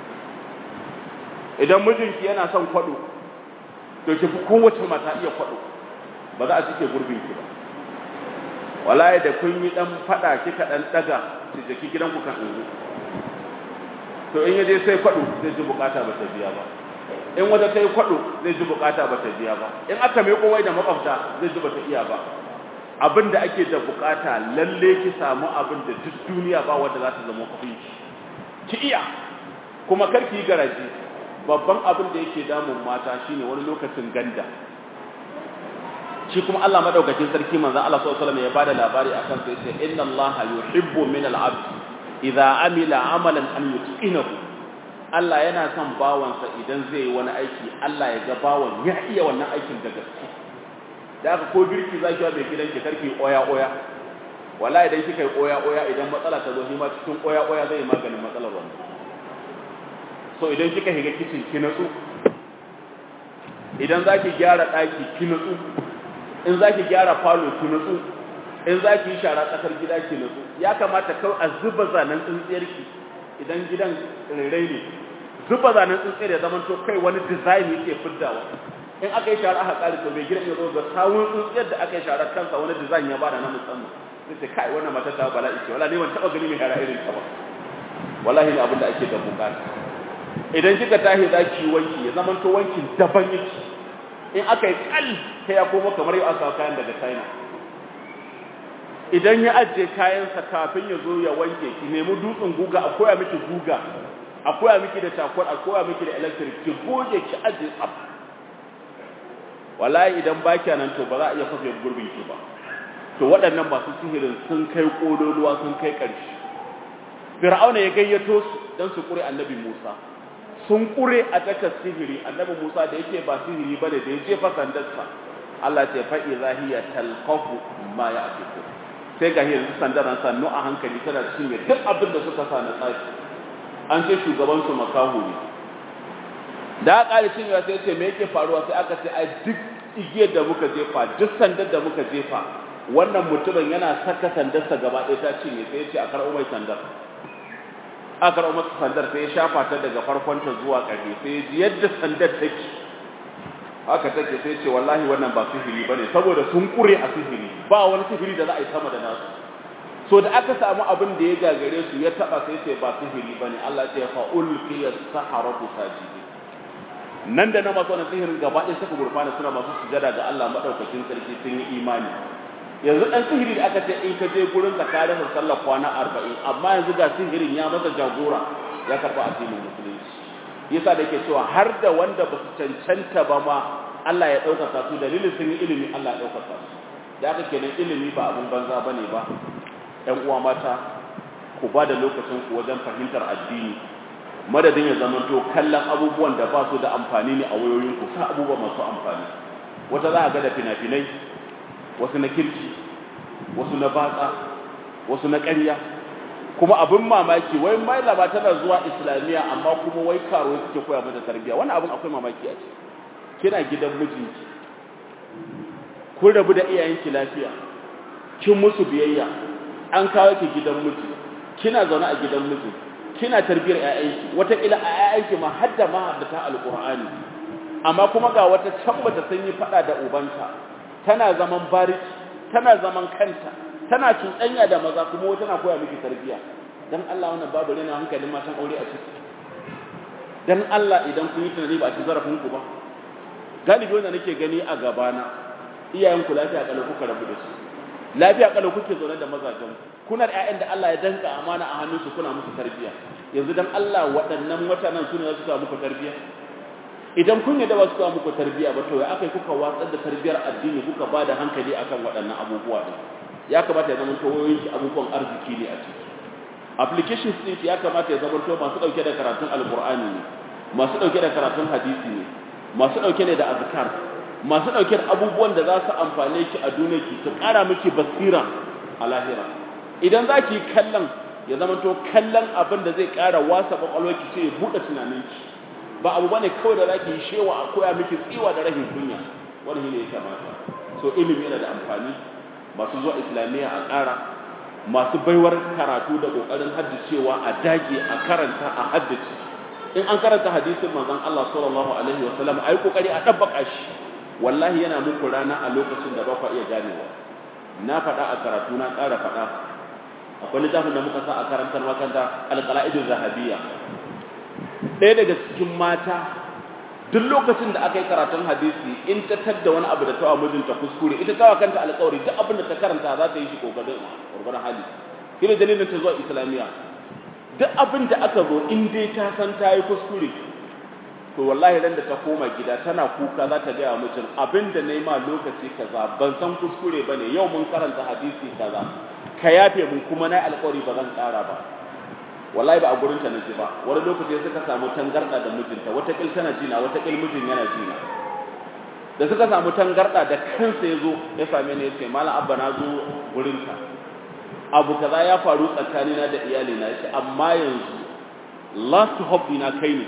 S1: idan mijinki yana son kwado to ki fi kowace mata iya kwado ba za a cike gurbin ki ba wallahi da kun yi dan fada kika dan daga ki jiki gidanku kan in to in yaje sai kwado zai ji bukata ba ta biya ba in wata ta yi kwado zai ji bukata ba ta biya ba in aka mai kowai da makwabta zai ji ba ta iya ba abin da ake da bukata lalle ki samu abin da duk duniya ba wanda za ta zama kafin ki ki iya kuma kar ki yi garaji babban abin da yake damun mata shine wani lokacin ganda shi kuma Allah madaukakin sarki manzon Allah sallallahu alaihi wasallam ya bada labari akan sai sai inna Allah yuhibbu min al-abd idza amila amalan an yutqinahu Allah yana son bawansa idan zai yi wani aiki Allah ya ga bawan ya iya wannan aikin da gaske da aka ko girki zaki wa mai gidanki karki oya oya wallahi idan kika yi oya oya idan matsala ta zo shi ma cikin oya oya zai maganin matsalar wannan so idan kika higa kicin ki natsu idan zaki gyara daki ki natsu in zaki gyara falo ki natsu in zaki yi shara tsakar gida ki natsu ya kamata kawai a zuba zanen tsintsiyarki idan gidan rairai ne zuba zanen tsintsiyar ya zama to kai wani design yake fiddawa in aka yi shara aka kare to mai gidan ya zo ga sawun tsuntsiyar da aka yi shara kansa wani design ya bada na musamman sai ce kai wannan mata ta bala'i ce wala ne ban taba gani mai shara irin ta ba wallahi ne abin da ake da bukata idan kika tashi zaki wanki ya zama to wankin daban yake in aka yi kal sai ya koma kamar yau aka kayan daga China idan ya ajiye kayansa kafin ya zo ya wanke ki nemi dutsen guga a koya miki guga a koya miki da takwar a koya miki da electric ki goge ki ajiye tsaf wallahi idan ba kya nan to ba za a iya kwafe gurbin ki ba to waɗannan masu sihirin sun kai kololuwa sun kai ƙarshe fir'auna ya gayyato su don su ƙure annabi musa sun ƙure a takar sihiri annabi musa da yake ba sihiri ba da ya jefa sandarsa allah ce fa'i zahiya talqafu ma ya afiku sai ga yanzu sandar nan sannu a hankali tana cinye duk abin da suka sa na tsafi an ce shugaban su makahu ne da aka ƙari cinyewa sai ce me yake faruwa sai aka ce ai duk igiyar da muka jefa duk sandar da muka jefa wannan mutumin yana saka sandarsa gaba ɗaya ta cinye sai ya ce a karɓo mai sandar a karɓo masa sandar sai ya shafa ta daga farkonta zuwa ƙarfe sai ya ji yadda sandar take haka take sai ce wallahi wannan ba sihiri bane saboda sun kure a sihiri ba wani sihiri da za a yi sama da nasu so da aka samu abin da ya gagare su ya taba sai ce ba sihiri bane Allah ya fa ulqiya saharatu sajidi nan da na masu wannan sihirin gaba ɗaya suka gurfana suna masu sujada ga Allah madaukakin sarki sun yi imani yanzu dan sihiri da aka ce in ka je gurin ka ka rasa sallar kwana 40 amma yanzu ga sihirin ya masa jagora ya karba addinin musulunci yasa da yake cewa har da wanda ba su cancanta ba ma Allah ya ɗaukaka su dalilin sun yi ilimi Allah ya ɗaukaka su da aka kenan ilimi ba abun banza bane ba ƴan uwa mata ku ba da lokacin ku wajen fahimtar addini madadin ya zama to kallon abubuwan da ba su da amfani ne a wayoyin ku sa abubuwa masu amfani wata za a ga da fina-finai wasu na kirki wasu na batsa wasu na ƙarya kuma abin mamaki wai mailama tana zuwa islamiyya amma kuma wai karo suke koya mata tarbiyya wannan abin akwai mamaki a ce kina gidan mijinki kun rabu da iyayenki lafiya kin musu biyayya an kawo ki gidan miji kina zaune a gidan miji kina tarbiyyar ƴaƴanki wata ila a ƴaƴanki ma hadda ma da ta alqur'ani amma kuma ga wata can bata san yi fada da ubanta tana zaman bariki tana zaman kanta tana cuɗanya da maza kuma wata na koya miki tarbiyya dan Allah wannan babu rena hankalin matan aure a ciki dan Allah idan kun yi tunani ba a ci zarafin ku ba galibi wanda nake gani a gabana iyayen ku lafiya kalau kuka rabu da su lafiya kalau kuke zaune da mazajen kuna da ƴaƴan da Allah ya danka amana a hannunsu kuna musu tarbiyya yanzu dan Allah waɗannan mutanen su ne za su sa muku tarbiyya idan kun yadda ba su sa muku tarbiyya ba to ya akai kuka watsar da tarbiyyar addini kuka ba da hankali akan waɗannan abubuwa din ya kamata ya zama to wayoyinki abubuwan arziki ne a ciki applications din ya kamata ya zama to masu dauke da karatun alqur'ani ne masu dauke da karatun hadisi ne masu dauke ne da azkar masu dauke da abubuwan da za su amfane ki a duniya ki su kara miki basira a lahira idan za ki kallon ya zama to kallon abin da zai kara wasa kwakwalwarki sai ya buɗe tunaninki ba abu bane kawai da za ki yi shewa a koya miki tsiwa da rahin kunya wani ne ya kamata so ilimi yana da amfani masu zuwa islamiyya a ƙara masu baiwar karatu da ƙoƙarin haddacewa a dage a karanta a haddace in an karanta hadisin manzon Allah sallallahu alaihi wa sallam ai kokari a dabbaka shi wallahi yana muku rana a lokacin da ba ku iya ganewa na faɗa a karatu na ƙara faɗa akwai littafin da muka sa a karantar makanta alqalaidul zahabiyya ɗaya daga cikin mata duk lokacin da aka yi karatun hadisi in ta tadda wani abu da ta wa mijinta kuskure ita ta wa kanta alƙawari duk abin da ta karanta za ta yi shi kokarin gurgurar hali shi ne dalilin ta zuwa islamiyya duk abin da aka zo in dai ta san ta yi kuskure to wallahi ran da ta koma gida tana kuka za ta gaya mijin abin da na yi ma lokaci kaza ban san kuskure ba ne yau mun karanta hadisi kaza ka yafe mun kuma na yi alƙawari ba zan ƙara ba wallahi ba a gurin ta naji ba wani lokaci suka samu tangarda da mijinta wata kil tana jina wata kil mijin yana jina da suka samu tangarda da kansa yazo ya same ni yace mallam abba na zo gurin ka abu kaza ya faru tsakanina da iyali na yace amma yanzu last hope ina kai ne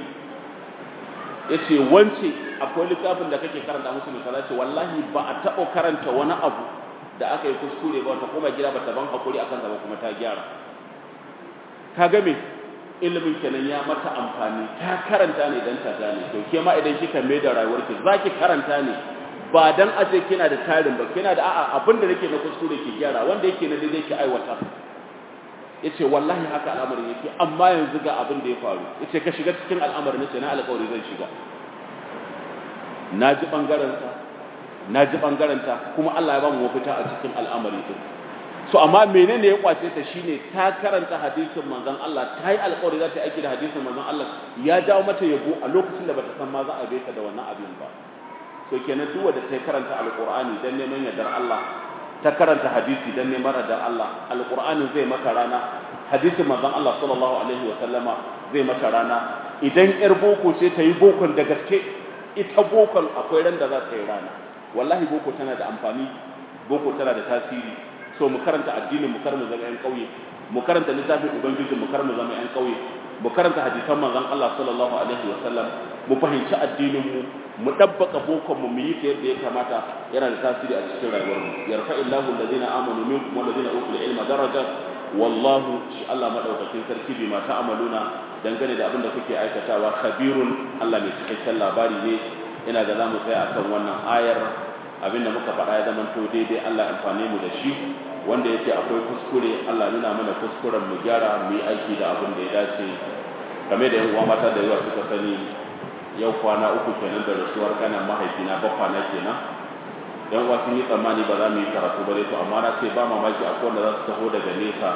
S1: yace wance akwai littafin da kake karanta musu ne kaza ce wallahi ba a taɓa karanta wani abu da aka yi kuskure ba ta koma gida ba ta ban hakuri akan ta ba kuma ta gyara ka ga me ilimin kenan ya mata amfani ta karanta ne dan ta gane to ke ma idan kika mai da rayuwarki zaki karanta ne ba dan aje kina da tarin ba kina da a'a abinda nake na kuskure ki gyara wanda yake na daidai ki aiwata yace wallahi haka al'amarin yake amma yanzu ga abin da ya faru yace ka shiga cikin al'amarin nace na alƙawari zan shiga naji bangaren sa naji bangaren ta kuma Allah ya ba mu mafita a cikin al'amari din so amma menene ya kwace ta shine ta karanta hadisin manzon Allah ta yi alƙawari za ta aiki da hadisin manzon Allah ya dawo mata yabo a lokacin da bata san ma za a bai ta da wannan abin ba so kenan duk wanda ta karanta alƙur'ani dan neman yardar Allah ta karanta hadisi dan neman yardar Allah alƙur'ani zai maka rana hadisin manzon Allah sallallahu alaihi wa sallama zai maka rana idan yar boko ce ta yi bokon da gaske ita bokon akwai ran da za ta yi rana wallahi boko tana da amfani boko tana da tasiri so mu karanta addinin mu karmu zama yan kauye mu karanta littafin ubangiji mu karmu zama yan kauye mu karanta hadisan manzon Allah sallallahu alaihi wasallam mu fahimci addinin mu mu dabbaka bokon mu mu yi ta yadda ya kamata yana da tasiri a cikin rayuwar mu yarfa illahu alladhina amanu minkum walladhina utul ilma daraja wallahu shi Allah madaukakin sarki bi ma ta'amaluna dangane da abin da kuke aikatawa khabirun Allah mai cikakken labari ne ina ga zamu tsaya akan wannan ayar abinda muka faɗa ya zama to daidai Allah amfane mu da shi wanda yake akwai kuskure Allah nuna mana kuskuren mu gyara mu yi aiki da abin da ya dace game da yan uwa mata da yawa suka sani yau kwana uku kenan da rasuwar kanan mahaifina ba kwana kenan yan uwa sun yi tsammani ba za mu yi karatu ba to amma na ce ba mamaki akwai wanda za su taho daga nesa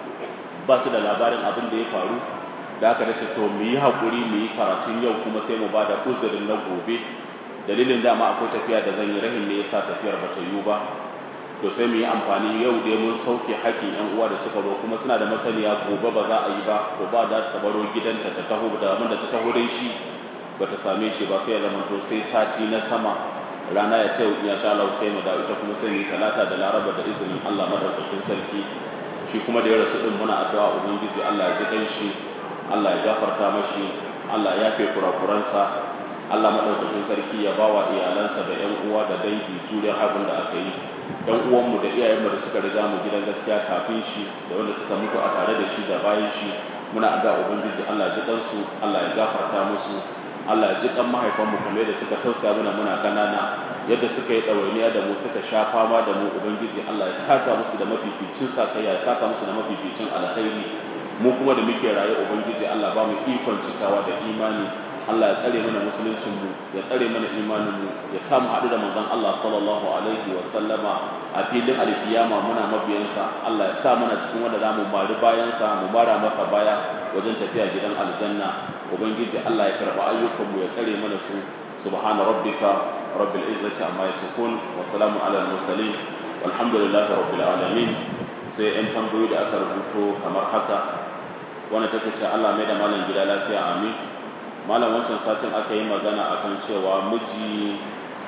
S1: ba su da labarin abin da ya faru da aka dace to mu yi haƙuri mu yi karatun yau kuma sai mu ba da uzurin na gobe dalilin dama akwai tafiya da zan yi rahin ne yasa tafiyar ba ta yiwu ba to sai mu yi amfani yau dai mun sauke haƙƙin yan uwa da suka zo kuma suna da masaniya gobe ba za a yi ba ko ba za ta baro gidanta ta taho da abin da ta taho dai shi ba ta same shi ba sai ya zama to sai sati na sama rana ya ce ya sha Allah sai mu da ita kuma sai mu yi talata da laraba da izinin Allah madaukakin sarki shi kuma da ya rasu din muna addu'a ubangiji Allah ya ji dan shi Allah ya gafarta mashi Allah ya yafe kurakuransa Allah maɗaukakin sarki ya bawa iyalansa da ƴan uwa da dangi juriyar abin da aka yi ƴan uwanmu da iyayenmu da suka riga mu gidan gaskiya kafin shi da wanda suka mutu a tare da shi da bayan shi muna addu'a ubangiji Allah ji kansu Allah ya gafarta musu Allah ya ji kan mahaifanmu kamar yadda suka tausaya mana muna kanana yadda suka yi ɗawainiya da mu suka sha fama da mu ubangiji Allah ya saka musu da mafificin sakayya ya saka musu da mafificin alkhairi mu kuma da muke raye ubangiji Allah ba mu ikon cikawa da imani Allah ya tsare mana musuluncin mu ya tsare mana imanin mu ya sa mu haɗu da manzon Allah sallallahu alaihi wa sallama a filin alkiyama muna mabiyansa Allah ya sa mana cikin wanda zamu mari bayansa mu mara masa baya wajen tafiya gidan aljanna ubangiji Allah ya karba ayyukan mu ya tsare mana su subhana rabbika rabbil izzati amma yasifun wa salamun ala al mursalin walhamdulillahi rabbil alamin sai yan tambayoyi da aka rubuto kamar haka wani take ce Allah mai da malam gida lafiya amin malam wancan satin aka yi magana akan cewa miji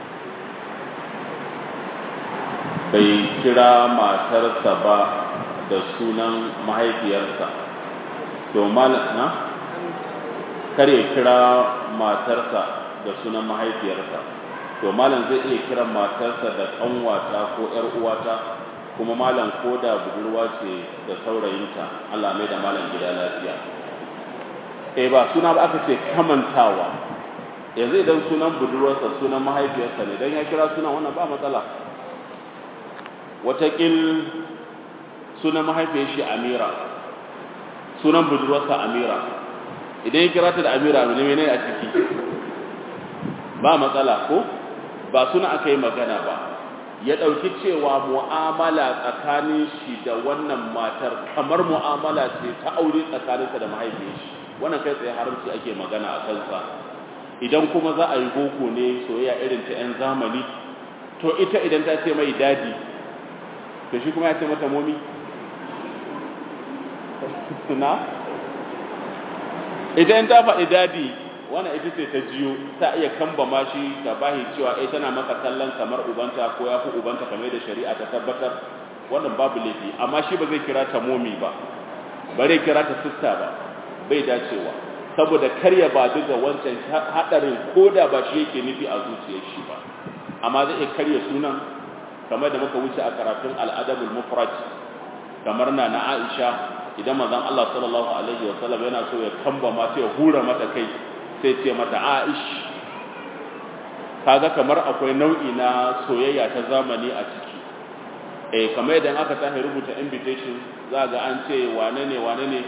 S1: bai kira matarsa ba da sunan mahaifiyarsa to malam na kare kira matarsa da sunan mahaifiyarsa to malam zai iya kiran matarsa da kanwata ko yar uwata kuma malam ko da budurwa ce da saurayinta Allah mai da malam gida lafiya eh ba suna ba aka ce kamantawa yanzu idan sunan budurwarsa sunan mahaifiyarsa ne dan ya kira sunan wannan ba matsala watakil sunan mahaifiyar shi Amira sunan budurwarsa Amira idan ya kira ta da Amira ne menene a ciki ba matsala ko ba suna aka yi magana ba ya ɗauki cewa mu'amala tsakanin shi da wannan matar kamar mu'amala ce ta aure tsakaninsa da mahaifiyar shi wannan kai tsaye haramci ake magana a kansa idan kuma za a yi boko ne soyayya irin ta 'yan zamani to ita idan ta ce mai dadi to shi kuma ya ce mata momi na idan ta faɗi dadi wannan ita ce ta jiyo ta iya kambama shi ta bahi cewa eh tana maka kallon kamar ubanta ko ya fi ubanta kamar da shari'a ta tabbatar wannan babu laifi amma shi ba zai kira ta momi ba bare kira ta sista ba bai dacewa saboda karya ba duka wancan hadarin koda ba shi yake nufi a zuciyar shi ba amma zai iya karya sunan kamar da muka wuce a karatun al'adabul mufrad kamar na na Aisha idan manzon Allah sallallahu alaihi wasallam yana so ya kamba ma sai ya hura mata kai sai ce mata Aish kaga kamar akwai nau'i na soyayya ta zamani a ciki eh kamar idan aka tafi rubuta invitation za ga an ce wane ne wane ne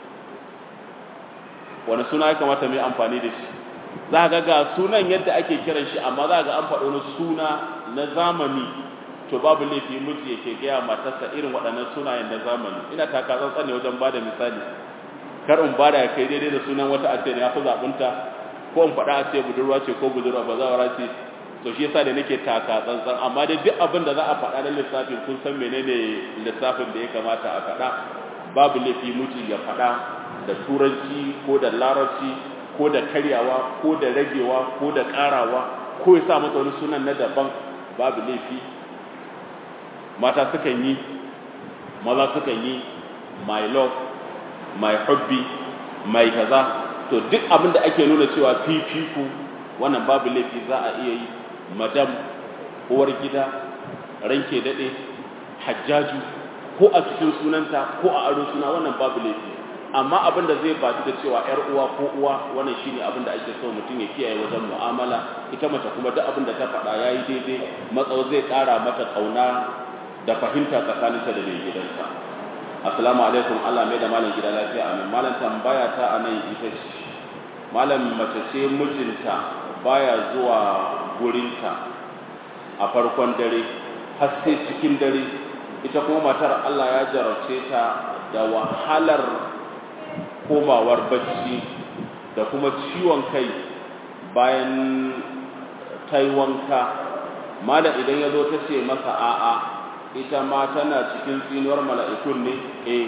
S1: wani suna ya kamata mai amfani da shi za ga ga sunan yadda ake kiran shi amma za ga an faɗo wani suna na zamani to babu laifi miji yake gaya matarsa irin waɗannan sunayen na zamani ina taka tsantsan ne wajen bada misali kar in bada kai daidai da sunan wata a ce ne ya fi zaɓinta ko in faɗa a ce budurwa ce ko budurwa ba zawara ce to shi yasa da nake taka tsantsan amma dai duk abin da za a faɗa na lissafin kun san menene lissafin da ya kamata a faɗa babu laifi miji ya faɗa da turanci ko da larabci ko da karyawa ko da ragewa ko da ƙarawa ko ya sa mata wani sunan na daban babu laifi mata sukan yi maza sukan yi my love my hobby my kaza to duk abin da ake nuna cewa fifiku wannan babu laifi za a iya yi madam uwar gida ranke daɗe hajjaju ko a cikin sunanta ko a aro suna wannan babu laifi amma abin da zai batu da cewa yar uwa ko uwa wannan shine abin da ake so mutum ya kiyaye wajen mu'amala ita mace kuma duk abin da ta faɗa yayi daidai matsawo zai ƙara mata ƙauna da fahimta tsakaninta da mai gidanta assalamu alaikum Allah mai da malam gida lafiya amin malam tambaya ta anan ita ce malam mace ce mijinta baya zuwa gurinta a farkon dare har sai cikin dare ita kuma matar Allah ya jarabce ta da wahalar komawar bacci da kuma ciwon kai bayan ta yi wanka malam idan ya zo ta ce masa a'a ita ma tana cikin tsinuwar mala'ikun ne eh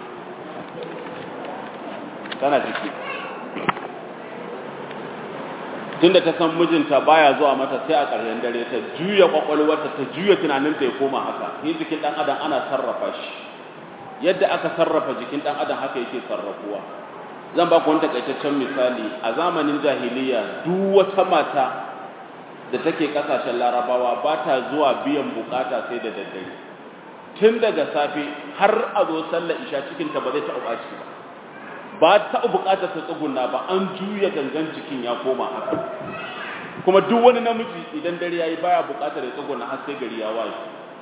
S1: tana ciki tunda ta san mijinta baya zuwa mata sai a ƙarshen dare ta juya kwakwalwarta ta juya tunaninta ya koma haka ni jikin ɗan adam ana sarrafa shi yadda aka sarrafa jikin ɗan adam haka yake sarrafuwa zan ba ku wani takaitaccen misali a zamanin jahiliya duk wata mata da take kasashen larabawa ba ta zuwa biyan bukata sai da daddare tun daga safe har a zo sallar isha cikinta ba zai taɓa ɓaci ba ba ta bukatar ta tsuguna ba an juya gangan jikin ya koma haka kuma duk wani namiji idan dare yayi baya bukatar ya tsuguna har sai gari ya waye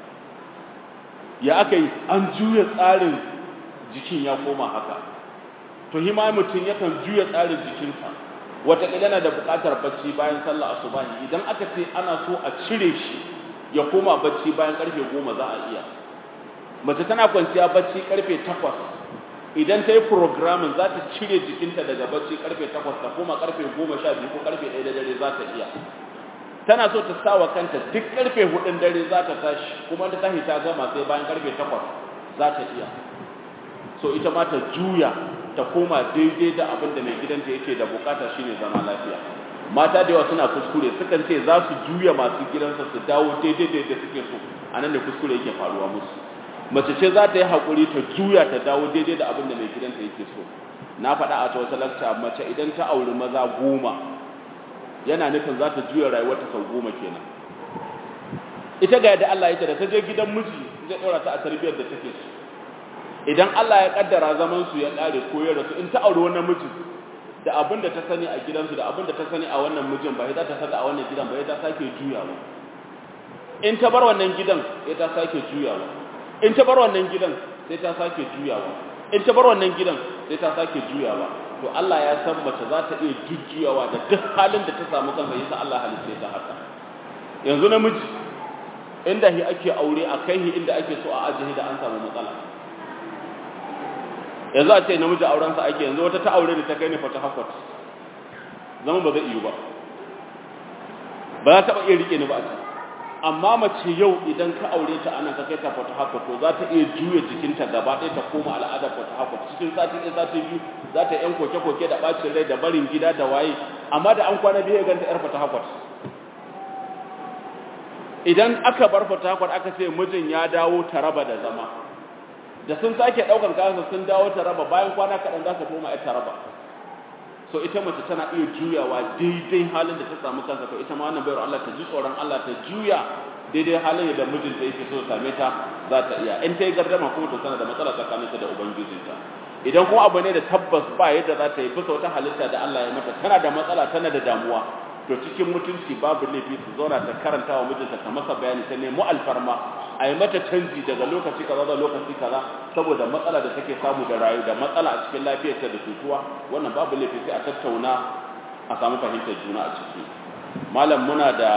S1: ya aka yi an juya tsarin jikin ya koma haka to hima mutum yakan juya tsarin jikinsa wataƙila yana da buƙatar bacci bayan sallah asubahi idan aka ce ana so a cire shi ya koma bacci bayan ƙarfe goma za a iya mace tana kwanciya bacci ƙarfe takwas idan ta yi programming za ta cire jikinta daga bacci ƙarfe takwas ta koma ƙarfe goma sha biyu ko ƙarfe ɗaya da dare za ta iya tana so ta sa wa kanta duk ƙarfe hudun dare za ta tashi kuma ta tashi ta gama sai bayan ƙarfe takwas za ta iya so ita ma ta juya ta koma daidai da abin da mai gidanta yake da bukata shine zama lafiya mata da yawa suna kuskure sukan ce za su juya masu gidansa su dawo daidai da yadda suke so a nan da kuskure yake faruwa musu mace ce za ta yi haƙuri ta juya ta dawo daidai da abin da mai gidanta yake so na faɗa a wata lakta mace idan ta auri maza goma yana nufin za ta juya rayuwarta sau goma kenan ita ga yadda Allah ya ce da ta je gidan miji zai ɗora ta a tarbiyyar da take so idan Allah ya kaddara zaman su ya kare ko ya rasu in ta aure wannan miji da abin da ta sani a gidansu da abin da ta sani a wannan mijin ba za ta saka a wannan gidan ba ta sake juyawa in ta bar wannan gidan sai ta sake juyawa in ta bar wannan gidan sai ta sake juyawa in ta bar wannan gidan sai ta sake juyawa to Allah ya san mace za ta iya jujjuyawa da duk halin da ta samu kansa yasa Allah halice ta haka yanzu namiji inda hi ake aure a kai hi inda ake so a ajiye da an samu matsala yanzu a ce namiji aurensa ake yanzu wata ta aure da ta kai ne fata hakwat zama ba zai iyo ba ba za ta iya rike ni ba a can amma mace yau idan ka aure ta anan ka kai ta fata hakwat to za ta iya juya jikinta gaba ɗaya ta koma al'adar fata hakwat cikin sati ɗaya sati biyu za ta yan koke-koke da ɓacin rai da barin gida da waye amma da an kwana biyu ya ganta yar fata hakwat idan aka bar fata hakwat aka ce mijin ya dawo ta raba da zama da sun sake daukan kayansa sun dawo ta raba bayan kwana kaɗan za ka koma ita raba so ita mace tana iya juyawa daidai halin da ta samu kansa to ita ma wannan bayar Allah ta ji tsoron Allah ta juya daidai halin da mijinta yake so same ta za ta iya in ta yi gardama kuma to tana da matsala tsakaninta da ubangijinta idan kuma abu ne da tabbas ba yadda za ta yi bisa wata halitta da Allah ya mata tana da matsala tana da damuwa to cikin mutunci babu laifi su zauna ta karanta wa mijinta ta masa bayani ta nemi alfarma a yi mata canji daga lokaci kaza da lokaci kaza saboda matsala da take samu da rayu da matsala a cikin lafiyarta da tutuwa wannan babu laifi sai a tattauna a samu fahimtar juna a ciki malam muna da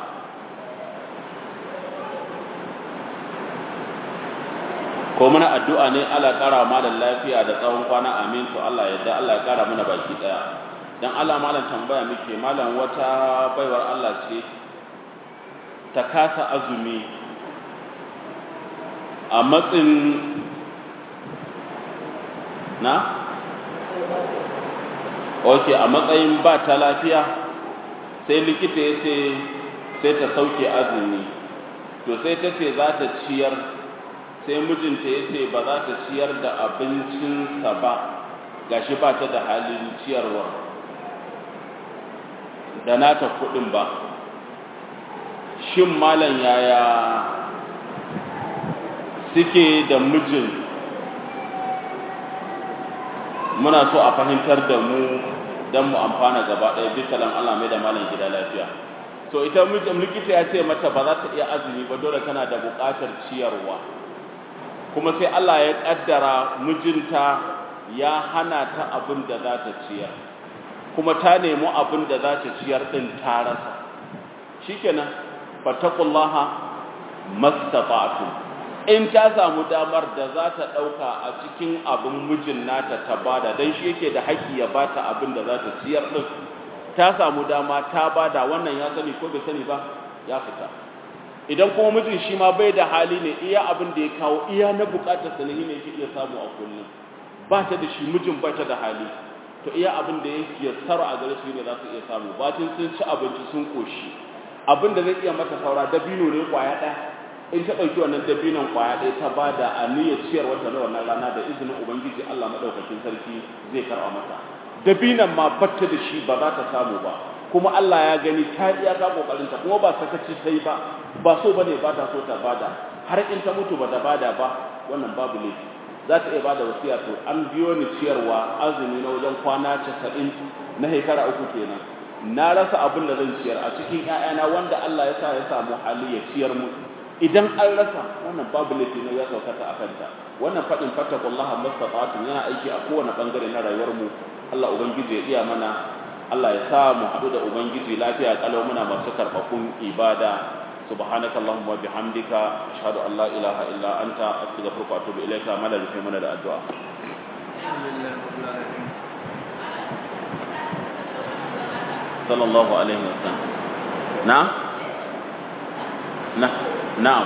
S1: ko muna addu'a ne Allah ƙara malam lafiya da tsawon kwana amin to Allah yadda Allah ya ƙara mana baki ɗaya dan Allah malam tambaya muke malam wata baiwar Allah ce ta kasa azumi a matsin na ok a matsayin ba ta lafiya sai likita ya ce sai ta sauke azumi to sai ta ce za ta ciyar sai mijinta ya ce ba za ta ciyar da abincinsa ba gashi ba ta da halin ciyarwa da nata kudin ba shin malam yaya suke da mijin muna so a fahimtar da mu don mu amfana gaba ɗaya bisa lan Allah mai da malam gida lafiya to ita mijin likita ya ce mata ba za ta iya azumi ba dole tana da buƙatar ciyarwa kuma sai Allah ya ƙaddara mijinta ya hana ta abin da za ta ciyar kuma ta nemi abin da za ta ciyar ɗin ta rasa shikenan fattaqullaha mastata'tu in ta samu damar da za ta ɗauka a cikin abin mijin nata ta bada don shi yake da haƙƙi ya bata abin da za ta ciyar ɗin ta samu dama ta bada wannan ya sani ko bai sani ba ya fita idan kuma mijin shi ma bai da hali ne iya abin da ya kawo iya na buƙatar sa ne yake iya samu a kullum ba ta da shi mijin ba ta da hali to iya abin da ya tsaro a gare su ne za su iya samu bacin sun ci abinci sun koshi abin da zai iya mata saura dabino ne kwaya ɗaya in ta ɗauki wannan dabinon kwaya ɗaya ta ba da aniyar ciyar wata na wannan rana da izinin ubangiji Allah maɗaukakin sarki zai karɓa mata dabinon ma batta da shi ba za ta samu ba kuma Allah ya gani ta iya ta kokarinta kuma ba sakaci ta yi ba ba so bane ba ta so ta bada har in ta mutu ba ta bada ba wannan babu laifi za ta iya bada wasiya to an biyo ni ciyarwa azumi na wajen kwana 90 na shekara uku kenan na rasa abin da zan ciyar a cikin ƴaƴana wanda Allah ya sa ya samu hali ya ciyar mu idan an rasa wannan babu laifi ne ya saukata a kanta wannan faɗin fattakullaha mastata'tum yana aiki a kowane bangare na rayuwar mu Allah ubangiji ya iya mana Allah ya sa mu haɗu da ubangiji lafiya kalau muna masu karɓaɓɓun ibada سبحانك اللهم وبحمدك أشهد أن لا إله إلا أنت أستغفرك وأتوب إليك ما لا من الدعاء صلى الله عليه وسلم نعم نعم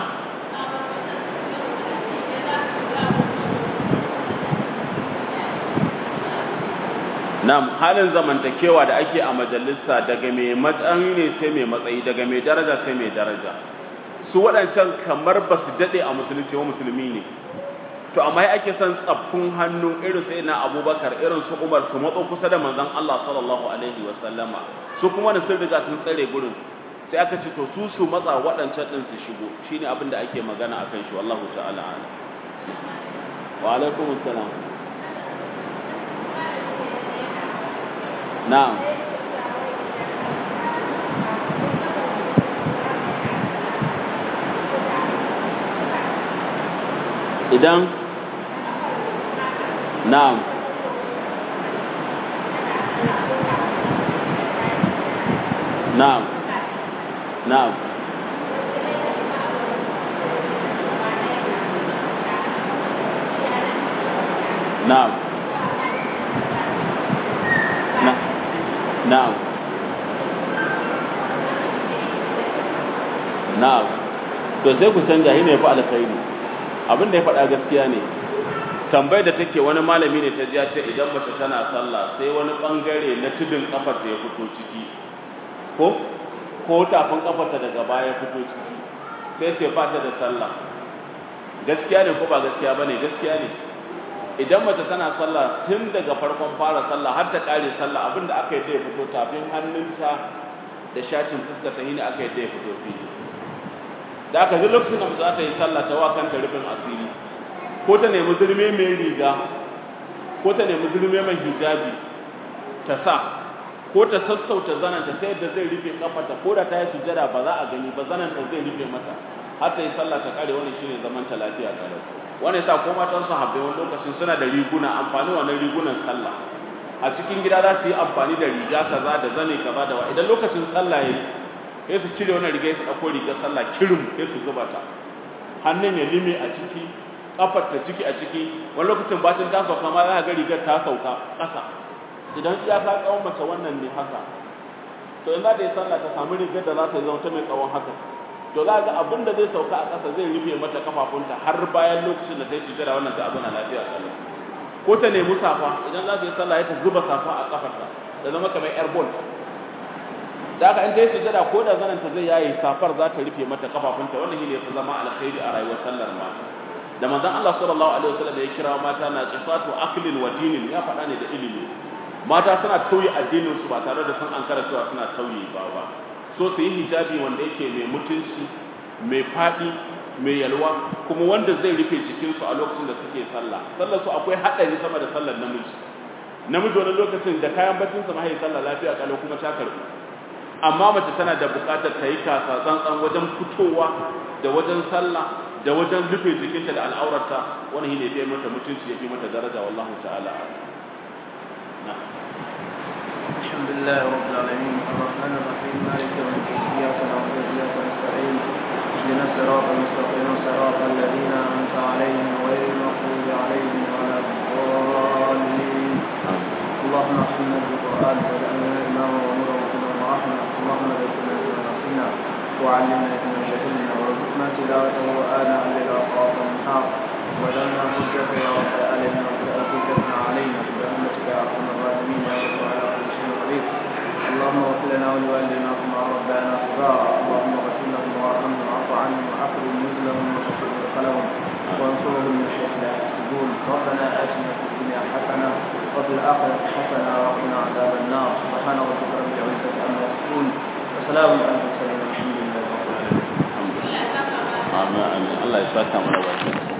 S1: Na'am halin zamantakewa da ake a majalisa daga mai matsayi ne sai mai matsayi daga mai daraja sai mai daraja su waɗancan kamar ba su daɗe a musulunci wa musulmi ne to amma ya ake son tsaffin hannu irin sai na abubakar irin su umar su matso kusa da manzon Allah sallallahu alaihi wa sallama su kuma da sun riga sun tsare gurin sai aka ce to su su matsa waɗancan ɗin su shigo shine abin da ake magana akan shi wallahu ta'ala wa alaikum assalam na'am idan na'am na'am na'am na'am na'am na'am to sai ku canja shi ne fa alkhairi abin da ya faɗa gaskiya ne tambayar da take wani malami ne ta jiya ce idan mace tana sallah sai wani bangare na tudun kafar ta ya fito ciki ko ko tafin kafar ta daga baya ya fito ciki sai sai ba ta da sallah gaskiya ne ko ba gaskiya bane gaskiya ne idan mace tana sallah tun daga farkon fara sallah har ta kare sallah abinda aka yi da ya fito tafin hannunta da shatin fuskar ta ne aka yi da ya fito fili da aka ji lokacin da za ta yi sallah ta wa kanta rufin asiri ko ta nemi zurme mai riga ko ta nemi zurme mai hijabi ta sa ko ta sassauta zananta ta yadda zai rufe kafarta ko da ta yi sujada ba za a gani ba zananta zai rufe mata har ta yi sallah ta kare wannan shine zaman ta lafiya kalau wannan yasa ko matan su habbe wani lokacin suna da riguna amfani wannan rigunan sallah a cikin gida za su yi amfani da riga kaza da zane kaza da wa idan lokacin sallah yayi sai su cire wannan riga su dauko rigar sallah kirim sai su zuba ta hannun ya lime a ciki kafar ta ciki a ciki wani lokacin bacin ta sauka ma za ka ga rigar ta sauka ƙasa idan iya ka tsawon mace wannan ne haka to in za ta yi sallah ta samu rigar da za ta zama ta mai tsawon haka to za ga abin da zai sauka a ƙasa zai rufe mata kafafunta har bayan lokacin da ta yi sujjada wannan ta abuna lafiya sallah ko ta nemi safa idan za ta yi sallah ya ta zuba safa a kafarta da zama kamar yar bol da haka in ta yi sujjada ko da zanen ta zai yaye safar za ta rufe mata kafafunta wannan shi ne ya zama alkhairi a rayuwar sallar mata da manzon Allah sallallahu alaihi wasallam ya kira mata na qisatu aklin wa dinin ya faɗa ne da ilimi mata suna tauye addinin su ba tare da sun ankara cewa suna tauye ba ba so su yi hijabi wanda yake mai mutunci mai faɗi mai yalwa kuma wanda zai rufe jikinsu a lokacin da suke sallah sallar su akwai haɗari sama da sallar namiji namiji wani lokacin da kayan bacinsa mahai sallah lafiya kalau kuma ta karɓi amma mace tana da buƙatar ta yi kasa tsantsan wajen fitowa da wajen sallah da wajen rufe jikinta da al'aurarta wani ne ya fi mata mutunci ya fi mata daraja wallahu ta'ala na
S3: الحمد لله رب العالمين الرحمن الرحيم مالك يوم الدين اياك نعبد واياك نستعين اهدنا الصراط المستقيم صراط الذين انعمت عليهم غير المغضوب عليهم ولا الضالين اللهم ارحمنا بالقران واجعلنا اماما ونورا وهدى ورحمه اللهم ذكرنا بما نسينا وعلمنا بما جهلنا وارزقنا تلاوته اناء الليل واطراف النهار واجعلنا حجه يا رب العالمين ولا حجتنا علينا برحمتك يا ارحم الراحمين يا رب العالمين قريب اللهم اغفر لنا ولوالدينا كما ربنا صغارا اللهم اغفر لهم وارحمهم واعف عنهم واكرم نزلهم وشكر دخلهم وانصرهم من الشيخ لا يحسدون ربنا اتنا في الدنيا حسنه وفي الاخره حسنه وقنا عذاب النار سبحان ربك رب العزه عما يصفون وسلام على المرسلين والحمد لله رب العالمين
S1: Amin amin Allah ya saka mana baki